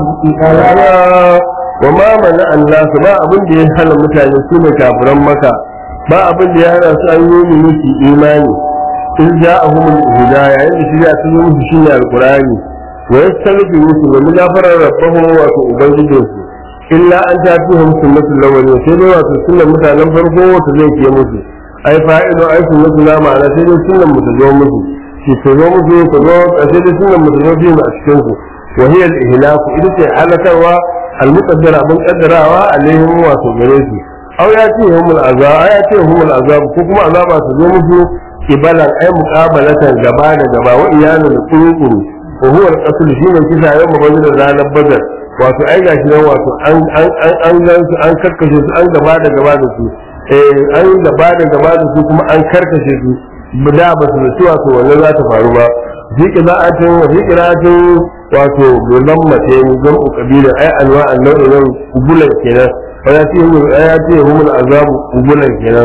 إذا wa ma mana annasu ba abin da ya hana mutane su ne kafiran maka ba abin da ya hana su an yi musu imani in ja'ahum al-huda yayin da shirya sun yi musu shine alqur'ani wa yastaghfiru wa min ghafarar rabbahum wa to ubangijinsu illa an tatihum sunnatul lawwalin sai dai wato sunnan mutanen farko wata zai ke musu ai fa'ido ai sunnatul la ma'ana sai dai sunnan mu ta zo musu shi ta zo musu ta zo sai dai sunnan mu ta zo biyu a cikin su wa hiya al-ihlaku ita ce halakarwa al-muqaddara abin kaddarawa alaihim wato gare su aw ya ce humul azab ya ce humul azab ko kuma azaba ta zo musu kibalan ai muqabalatan gaba da gaba wa iyanu da kurukuru wa huwa al-qatl shine kisa yau mabazin ranar badar wato ai gashi nan wato an an an an gan su an karkashe su an gaba da gaba da su eh an gaba da gaba da su kuma an karkashe su da ba su zaci wato wannan za ta faru ba fi qira'atin wa fi qira'atin wato gulan mace ne zan kabila ai anwa annabi nan kubulan kenan wa ya ce hu ya ce hu mun azabu kubulan kenan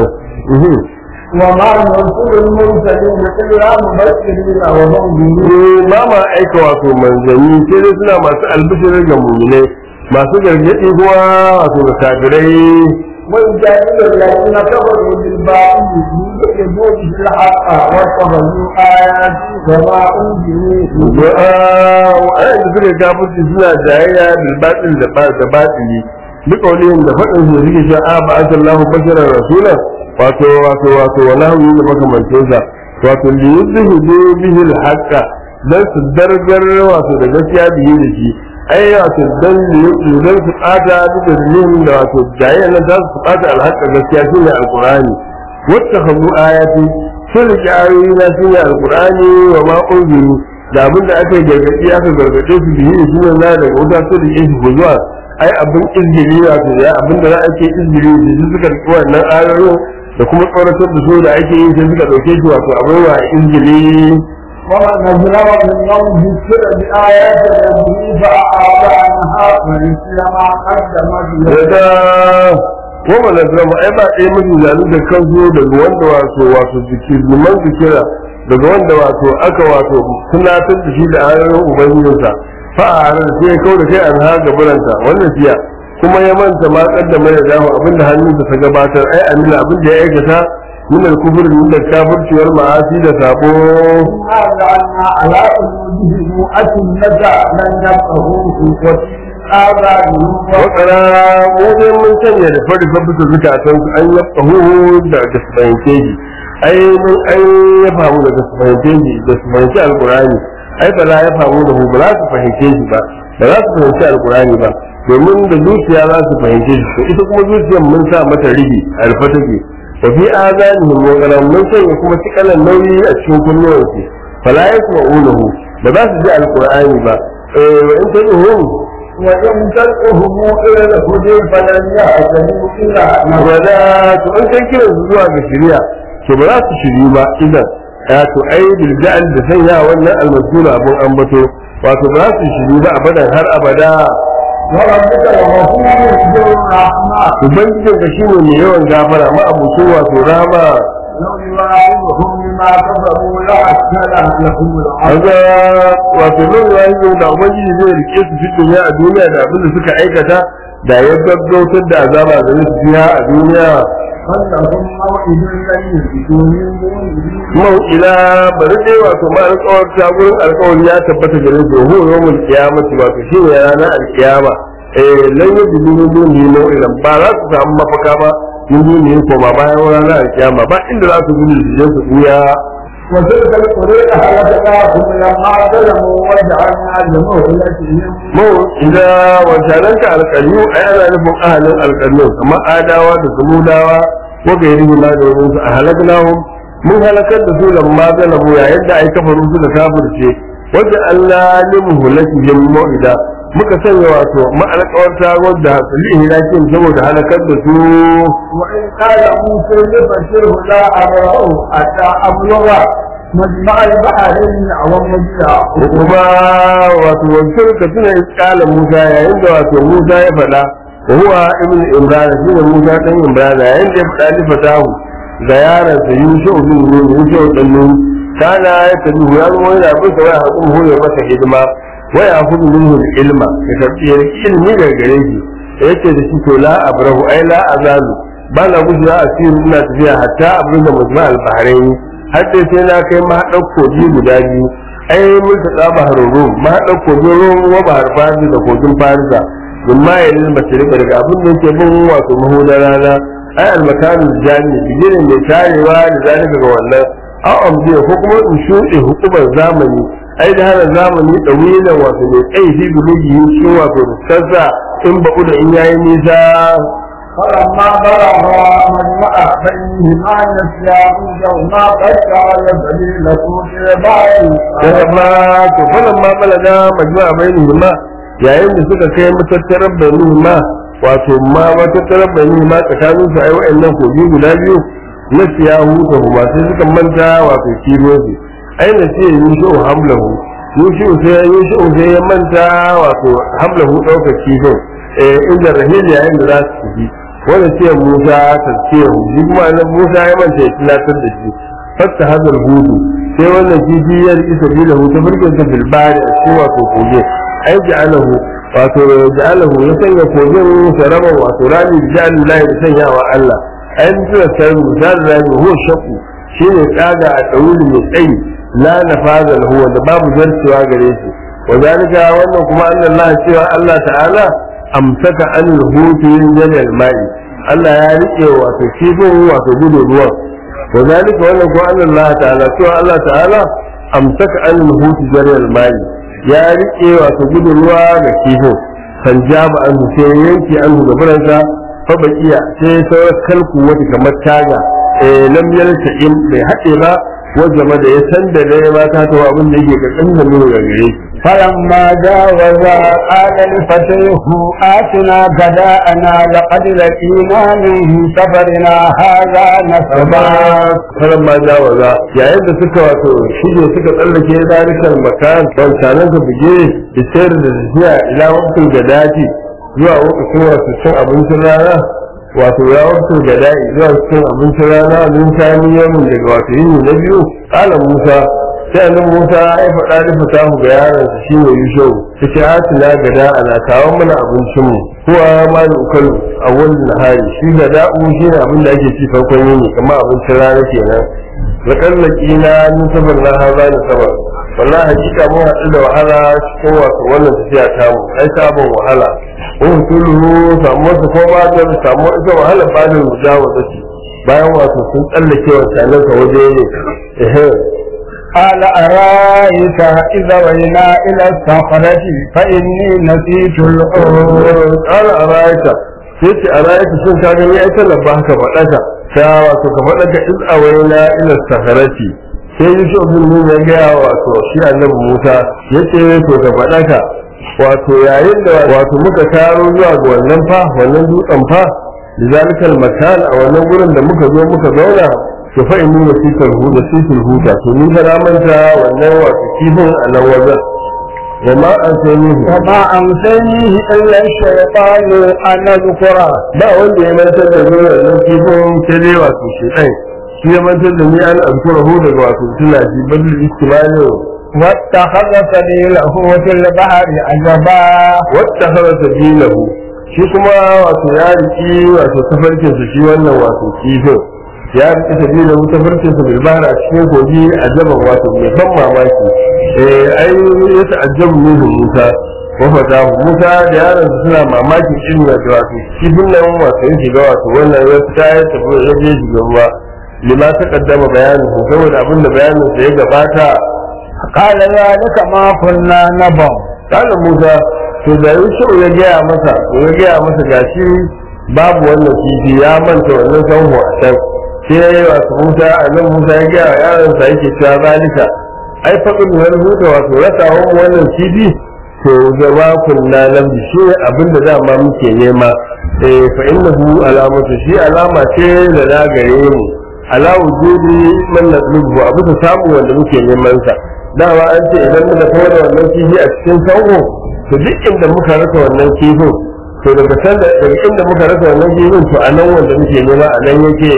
وما نرسل المرسلين إلا مبشرين ومنذرين ba ma aika wato manzanni sai dai suna masu albishirin ga muminai masu gargaɗi kuma wato ga kafirai ويجادل الذين كفروا بالباطل ليكذبوا به الحق واتخذوا آياتي وما أنزلوا wa'anda suka kafirci suna jayayya bilbatin da ba da batili duk waliyin da faɗin su suke cewa a ba asallahu basharar rasula wato wato wato wa nahwu da makamantin sa wato li yuzhidu bihi al-haqqa dan su dargar wato da gaskiya bihi da shi ai wato dan li dan su kada duk da da wato jayayya nan za su kada al-haqqa gaskiya shine al-qur'ani wattakhadhu ayati sun riƙe ayoyi na shine al-qur'ani wa ma unziru da abin da aka gargaɗi aka gargaɗe su biyu da suna na daga wuta su da shi ko zuwa ai abin izgiri wato ya abin da za a ke izgiri da su suka riƙe wannan ayoyin da kuma tsoratar da su da ake yi sai suka ɗauke shi wato abin wa izgiri ومن أظلم ممن ذكر بآيات ربه فأعرض عنها ونسي ما قدمت يده daga goma na zama ai ba ɗaya mafi zalu da kansu daga wanda wato wato zikir liman zikira daga wanda wato aka wato tunatar da shi da ayoyin ubangijinsa fa a ranar sai ya kawo da kai an haga buranta wannan siya kuma ya manta ma kaddama ya dawo abinda hannunsa ta gabatar ai amina abin da ya aikata min al-kufr min al-kafirci wal ma'asi da sabo إنا جعلنا على قلوبهم أكنة لن يفقهوا في آذانهم wakara mu dai mun sanya da fari fa bisa zukatan su an yafahu da da su fahimce shi ai mun an ya famu da su fahimce shi da su fahimci alqur'ani ai ba la ya famu da hu ba za su fahimce shi ba ba za su fahimci alqur'ani ba domin da zuciya za su fahimce shi to ita kuma zuciyar mun sa mata rigi a rufe take wa fi azanihim wa qalam mun sanya kuma cikalan nauyi a cikin kunnuwansu fala yasma'unahu ba za su ji alqur'ani ba eh wa in tad'uhum وإن تدعوهم إلى الهدى فلن يهتدوا إلا wada to an kai kiran su zuwa ga shari'a to ba za su shiri ba idan ya to ai bil ja'al da sanya wannan almasura abun ambato wato ba za su shiri ba abadan har abada وربك الغفور ذو الرحمة ubangijin ka shine mai yawan gafara ma abucin wato rama لو يواعدهم بما كفروا لعجل لهم العذاب kaga wato nan rayuwar da ubangiji zai rike su fi duniya a duniya da abin da suka aikata da ya gaggautar da azaba da su biya a duniya فلهم موعد لن يجدوا من دونه mau ila bari dai wato ma alƙawar ta gurin alƙawari ya tabbata gare su hu yawmul qiyamati wato shi ne ranar alƙiyama eh lan yajidu min dunihi maw'ilan ba za su samu mafaka ba min dunihi ko ba bayan ranar alƙiyama ba inda za su gudu su je su buya وتلك القرى أهلكناهم لما ظلموا وجعلنا لمهلكهم mau ila wancananka alƙaryu a yana nufin ahalin alƙaryu kamar adawa da samudawa ko gairi ma da wani su a halaknahum mun halakar da su lamma zalamu yayin da ai kafaru su da kafirce wanda Allah ne muhulakihim mau'ida muka sanya wato ma'alƙawarta wadda hasali hilakin saboda halakar da su وإن قال موسى لبشره لا أبرأ حتى أبلغ مجمع البحرين أو مجمع kuma wato wancan ka tuna iskala Musa yayin da wato Musa ya faɗa wa huwa ibn Imran shi ne Musa dan Imran yayin da ya faɗa li fatahu ga yaron sa Yusuf bin Nun Yusuf dan Nun kana ya tabi ya zo yana bin sa waya hakun hoye masa hidima waya hudu minhu ilma ya karbi ya riki ilmi daga gare shi yace da shi to la abrahu ai la azalu ba na gujewa asiru ina tafiya hatta abin da mujma al-bahrain har dai sai na kai ma ɗauko biyu guda biyu ai mun ta tsaba haroro ma ɗauko biyu ruwan wa bahar farisa da kogin farisa min ma ya lil mashriq daga abin da yake bin wato mahudar rana ai al-makanul jami bigirin mai tarewa da zalika ga wannan aw amdiya ko kuma in shuɗe hukumar zamani ai da hana zamani ɗawilan wato mai tsayi fi bulugi shi wato sassa in ba'u da in yayi nisa فلما بلغ مجمع بينهما نسيا حوتهما فجعل سبيله في بعض daga ma to falan ma balaga majma'a bainihima yayin da suka kai matattarar bainihima wato ma matattarar bainihima tsakanin su ai wa'annan kogi guda biyu na siya huta kuma sai suka manta wato kibozi ai na siya yushu hamlahu yushu sai yushu sai ya manta wato hamlahu ɗaukar kifin eh inda rahil yayin da za su tafi wanda ce Musa ta ce shi kuma na Musa ya manta ya tunatar da shi fatta hazar hudu sai wannan kifiyar isa bila hutu birkin ta bilbari a cikin wato koge ai ja'alahu wato ja'alahu ya sanya kogin sarama wato rami da ja'alin lahi da sanyawa Allah ai mutuwar sarari misali rami huwa shakku shine tsaga a ɗauri mai tsayi la nafaza lahu wanda babu zarcewa gare shi wazalika wannan kuma Allah cewa Allah ta'ala amsaka an hutu yin jalal ma'i Allah ya rike wato kifin wato gudun ruwan وذلك وانا قال الله تعالى سوى الله تعالى امسك عن الهوت جري الماء يا ريكي وتجد الوا لكيفو فانجاب عنه sai yanki anhu da buransa fa bakiya sai sauran kalku wata kamar taga eh lam yalta in bai haɗe ba wanda da ya san da dai ma ta tawa abin da yake ga kan da nuna gare shi فلما جاوزا قال لفتيه آتنا غداءنا لقد لقينا من سفرنا هذا نصبا faran ma jawaza yayin da suka wato shige suka tsallake darikar makan wancanan ka buge da sayar da tafiya ila wakil da daji zuwa lokacin wasu cin abincin rana wato ya wakil da daji zuwa cin abincin rana min sani yamin daga wato yini na biyu kala musa sai annabi musa ya faɗa da fatahu ga yaron sa shine yusuf yace atina gada ana kawo mana abincin mu kuwa ma da ukalu a wannan nahari shi gada'u shine abin da ake ci farkon yini kamar abincin rana kenan lakallaki na min sabar na haza da sabar wallahi hakika mun haɗu da wahala cikin wato wannan tafiya ta mu ai sabon wahala mun kullu samu su ko ba da samu ita wahala ba da mujawa da shi bayan wato sun tsallake wancanan ka waje ne ehe قال أرأيت إذا وينا إلى الصخرة فإني نسيت الحوت قال أرأيت sai ce a rayuka shin ka gani ai talaba haka faɗaka ta wato ka faɗaka iz awaina ila saharati sai yusuf bin nun ya gaya wato shi annabi musa ya ce to ka faɗaka wato yayin da wato muka taro zuwa ga wannan fa wannan dutsen fa lizalikal makan a wannan gurin da muka zo muka zauna to fa inni wasikal huda sikal huda to ni ga manta wannan wato kifin a nan wajen وما أنسانيه وما أمسنيه إلا الشيطان أن أذكره ba wanda ya mantar da ni wannan kifin sai dai wato shi ɗan shi ya mantar da ni an azkura hu daga wato tuna ji bal istimani واتخذ سبيله في البحر عجبا wata hara sabilahu shi kuma wato ya riki wato tafarkin su shi wannan wato kifin ya riki sabilahu tafarkin su bil bahra a cikin kogi a jaban wato mai ban mamaki eh ai ya ta'ajjabu minhu Musa wa fatahu Musa da yaron su suna mamaki irin da wato kifin nan wato ya shiga wato wannan ya fita ya tafi ya je shiga ruwa lima ta kaddama bayanin saboda abin da bayanin sa ya gabata قال ذلك ما كنا نبغ kana Musa to da Yusuf ya gaya masa to ya gaya masa gashi babu wannan kifi ya manta wannan sanho a can sai ya yi wasu Musa a nan Musa ya gaya wa yaronsa yake cewa zalika ai faɗin wani huta wato rasa wannan kifi to zama kunna nan shi abin da dama muke nema eh fa innahu alamatu shi alama ce da na gare mu ala wujudi man nadlubu abu ta samu wanda muke neman sa dama an ce idan muka kawo da wannan kifi a cikin sango to duk inda muka rasa wannan kifin to daga san daga inda muka rasa wannan kifin to a nan wanda muke nema a nan yake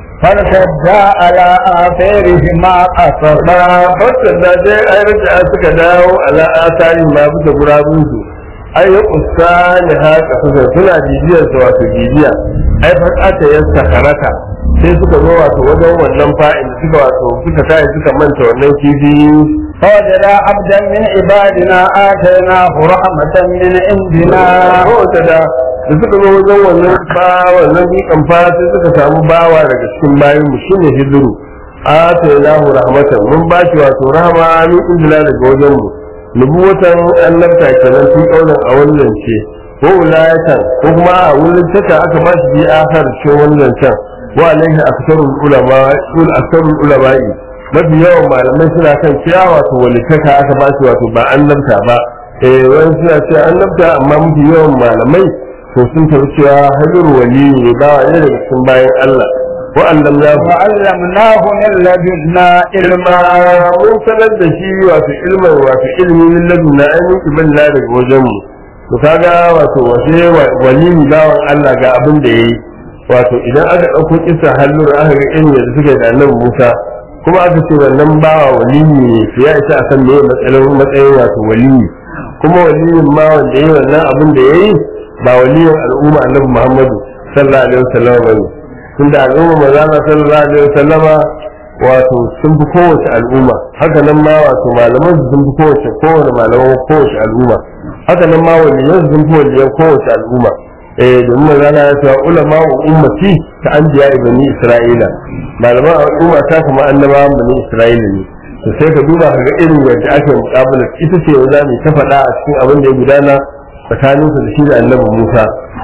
فارتدا على آثارهما قصصا fassar da sai ai raja suka dawo ala asari ma bisa gurabun su ai ya kusa ne haka suka suna bibiyar sa wato bibiya ai fa aka yasta karata sai suka zo wato wajen wannan fa'in suka wato suka tayi suka manta wannan kifi فوجدا عبدا من عبادنا آتيناه رحمة من عندنا kowace da da suka zo wajen wannan ba wannan bikan fa sai suka samu bawa daga cikin bayan mu shine hijiru atainahu rahmatan mun ba shi wato rahama min indila daga wajen mu nubuwatan annabta kenan tun kaulan a wannan ce ko wilayatan ko kuma a wurin taka aka ba shi bi akhar ce wannan can wa alaihi aktharul ulama ul aktharul ulama'i mafi yawan malamai suna kan cewa wato walitaka aka ba shi wato ba annabta ba eh wani suna cewa annabta amma mafi yawan malamai to sun tafi cewa hajjar wali ne ba wa daga cikin bayan Allah wa'annan ya وعلمناه من لدنا ilma mun sanar da shi wato ilmin wato ilmi min ladunna an yi kiballa daga wajen mu to kaga wato wace wali bawan Allah ga abin da yayi wato idan aka dauko kisa hallur aka ga irin da suka yi da annabi Musa kuma aka ce wannan bawa wali ne to ya isa a san me matsayin matsayin wato wali kuma waliyin ma wanda yayi wannan abin da yayi ba waliyin al'umma annabi Muhammadu sallallahu alaihi wasallam bane tunda al'umma manzana sallallahu alaihi wasallama wato sun fi kowace al'umma haka nan ma wato malaman su sun fi kowace kowace malaman kowace al'umma haka nan ma waliyan su sun fi waliyan kowace al'umma eh domin manzana ya cewa ulama wa ummati ta anbiya ibni isra'ila malaman al'umma ta kuma annabawan bani isra'ila ne to sai ka duba ka ga irin yadda ake muƙabala ita ce za mu ta faɗa a cikin abin da ya gudana tsakaninsu da shi da annabi Musa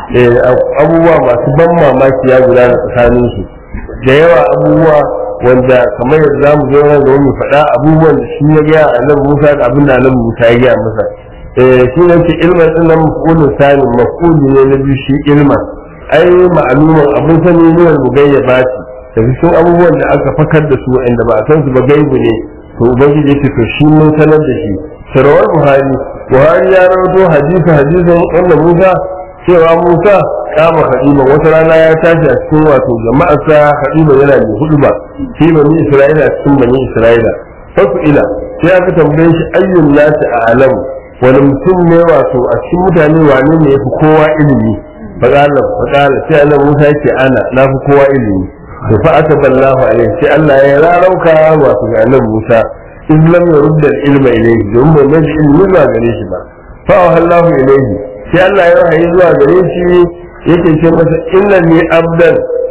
abubuwa masu ban mamaki ya gudana tsakaninsu da yawa abubuwa wanda kamar yadda za mu zo nan da wani faɗa abubuwan da shi ya gaya annabi Musa da abin da annabi Musa ya gaya masa shi ne ce ilman din nan mafulun sanin mafuli ne na biyu shi ilman ai ma'aluman abin sani ne wanda gayya ba shi da cikin abubuwan da aka fakar da su inda ba a san su ba gaibu ne to ubangiji ya ce to shi mun sanar da shi sarawar buhari buhari ya rawaito hadisi hadisin wanda musa cewa musa kama hadima wata rana ya tashi a cikin wato jama'arsa hadima yana da hudu ba fi bani isra'ila cikin bani isra'ila fasu ila sai aka tambaye shi ayyun nasi a alamu wani mutum ne wato a cikin mutane wane ne ya fi kowa ilimi faƙala faƙala sai Allah Musa yake ana na fi kowa ilimi to fa aka ballahu alaihi sai Allah ya rarauka wato ga annabi Musa in lam yurda ilma ilayhi don bai mai ilmi zuwa gare shi ba fa Allahu ilayhi sai Allah ya wahayi zuwa gare shi yake ce masa inna ni abdan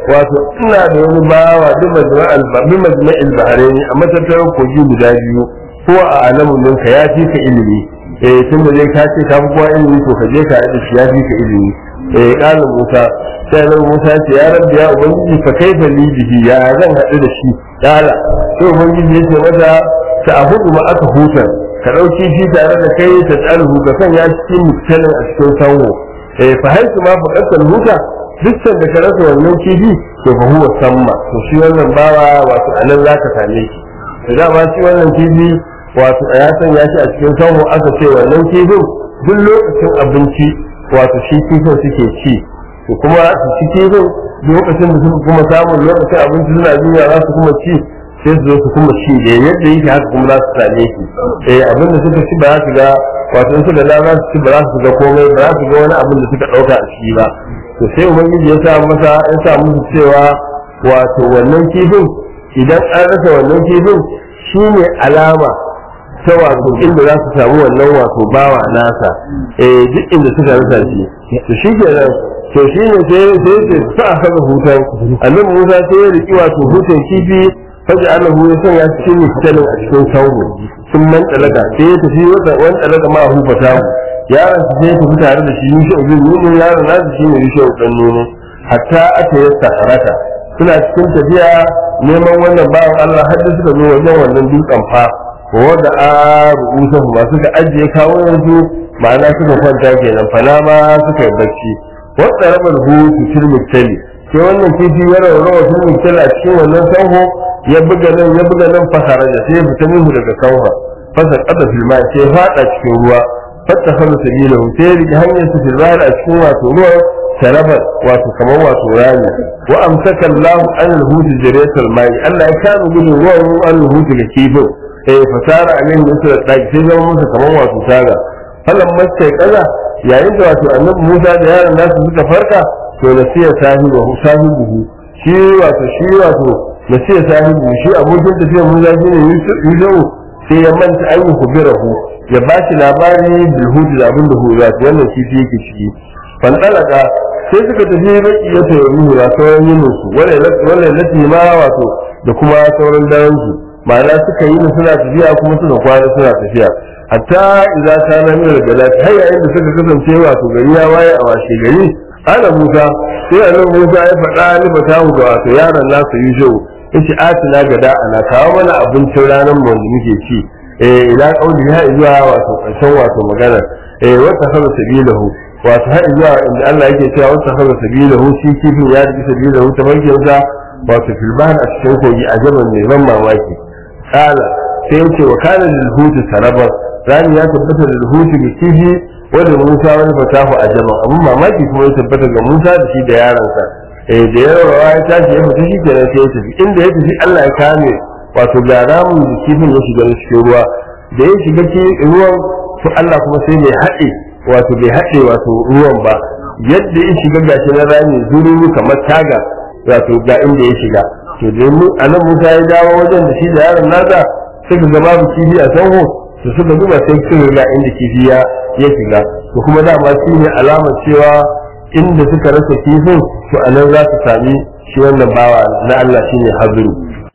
wato ina da wani bawa duk majma'al bi majma'il bahrain a matattarar kogi guda biyu ko a alamun ninka ya fi ka ilimi eh tun da dai ka ce ka fi kowa ilimi to ka je ka yi shi ya fi ka ilimi eh kalin Musa sai nan Musa ce ya rabbi ya ubangiji fa kaifa li bihi ya zan haɗu da shi kala sai ubangiji ya ce mata ta ahudu ma aka hutar ka ɗauki shi tare da kai ta tsalhu ka sanya cikin muktalin a cikin sanwo eh fa haisu ma fa kasar huta dukkan da ka rasa wannan kifi to fa huwa samma to shi wannan bawa wato anan zaka same shi da dama shi wannan kifi wato ya sanya shi a cikin sanwo aka ce wannan kifin duk lokacin abinci wato shi kifin suke ci to kuma su ci kifin lokacin da suka kuma samun lokacin abinci suna duniya za su kuma ci sai su zo su kuma ci da yadda yake haka kuma za su same shi eh abin da suka ci ba za su ga wato in suka da za su ci ba za su ga komai ba za su ga wani abin da suka dauka a ciki ba to sai ubangiji ya sa masa ya sa musu cewa wato wannan kifin idan an rasa wannan kifin shine alama ta wato inda za su samu wannan wato bawa nasa eh duk inda suka rasa shi to shi kenan to shi ne sai sai sai sa aka hutan annabi Musa sai ya riki wato hutan kifi faji Allah ya san ya cikin misalin a cikin sauro sun man talaga sai ya tafi wani talaga ma hu fata yaron su sai ya tafi tare da shi yushe ubin nuno yaron nasu shi ne yushe ubin nuno hatta aka yi sakarata suna cikin tafiya neman wannan bawan Allah har da suka zo wajen wannan dutsen fa wanda a rubuta ma suka ajiye kawo yanzu ma'ana suka kwanta kenan fana ma suka yi bacci wata rabar hutu tilmittali sai wannan kifi ya rawa tilmittali a cikin wannan sanho ya buga nan ya buga nan fasara da sai ya fita minhu daga sanho fasa kada filma sai ya fada cikin ruwa fatta fasa sabila sai ya rike hanyar su filma a cikin wato ruwa sharabar wato kamar wato rami wa amsaka Allah an al-hut jariyatul mai Allah ya kama gudun ruwan an al-hut ga kifin eh fasara alaihi misra daki sai zama musu kamar wato taga falan masai kaza yayin da wato annabi Musa da yaron nasu suka farka to nasiya sahibu sahibu shi wato shi wato nasiya sahibu shi abokin tafiyar Musa shine Yusuf sai ya manta an yi kubirahu ya ba shi labari bil hud da abin da huwa wannan kifi yake ciki fan dalaka sai suka tafi baki ya tayi ruhu da sauran yin su wala lati ma wato da kuma sauran daren su ma'ana suka yi suna tafiya kuma suka kwana suna tafiya hatta idza kana min al-galat har yayin da suka kasance wato gari ya waye a washe gari ana Musa sai annabi Musa ya faɗa ni fatahu da wato yaron nasa Yusuf yace atina gada ana kawo mana abincin ranar mu da muke ci eh ila kauli ya zuwa wato karshen wato magana eh wata hawa sabilahu wato har zuwa inda Allah yake cewa wata hawa sabilahu shi kifin ya rike sabilahu ta bankin wato filban a cikin kogi a jaban mai ban mamaki kala sai yace wa kana lil hutu sarabar rani ya tabbata da hutu da kifi wanda Musa wani fatahu a jama'a abun mamaki kuma ya tabbata ga Musa da shi da yaransa eh da yawa ya tashi ya fita shi kenan sai ya tafi inda ya tafi Allah ya kame wato ga ramin da kifin ya shiga cikin ruwa da ya shiga cikin ruwan to Allah kuma sai bai haɗe wato bai haɗe wato ruwan ba yadda ya shiga gashi na rami zururu kamar taga wato ga inda ya shiga to da anan Musa ya dawo wajen da shi da yaron nasa suka ga babu kifi a sanho to suka duba sai suka ga inda kifi ya ya shiga to kuma dama shi ne alamar cewa inda suka rasa kifin to a nan za su sami shi wannan bawa na Allah shi ne haziru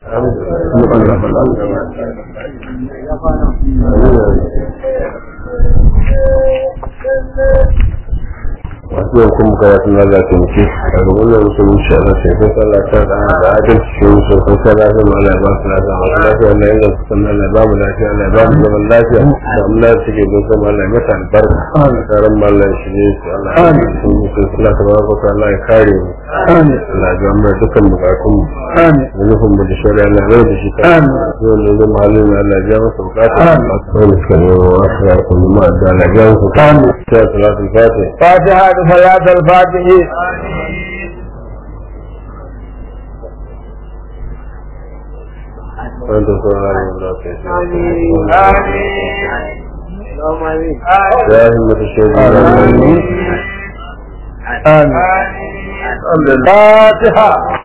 masu yau kuma karatun na zafi muke a gaban da musu wuce a rashin kan sallah ta da da adalci shi wuce kan sallah ta ma Allah ya ba su lafiya masu lafiya Allah ya ga su sannan Allah ya ba mu lafiya Allah ya ba mu zaman lafiya da mu lafiya suke don sama Allah ya mata albarka a tsaron ma Allah ya shige su Allah ya yi su musu sallah ta baraka ta Allah ya kare mu Allah ya ga mu dukkan bukatun mu da nufin mu da shari'a Allah ya da shi ta yau da zama halin Allah ya ja masa bukata wani suka yi wa wasu ya kuma ma da Allah ya ja masa bukata sai salatul fatih فاتحة صلاة الفاتح وانت سبحان الله يا همة الشيطان آمين الفاتحة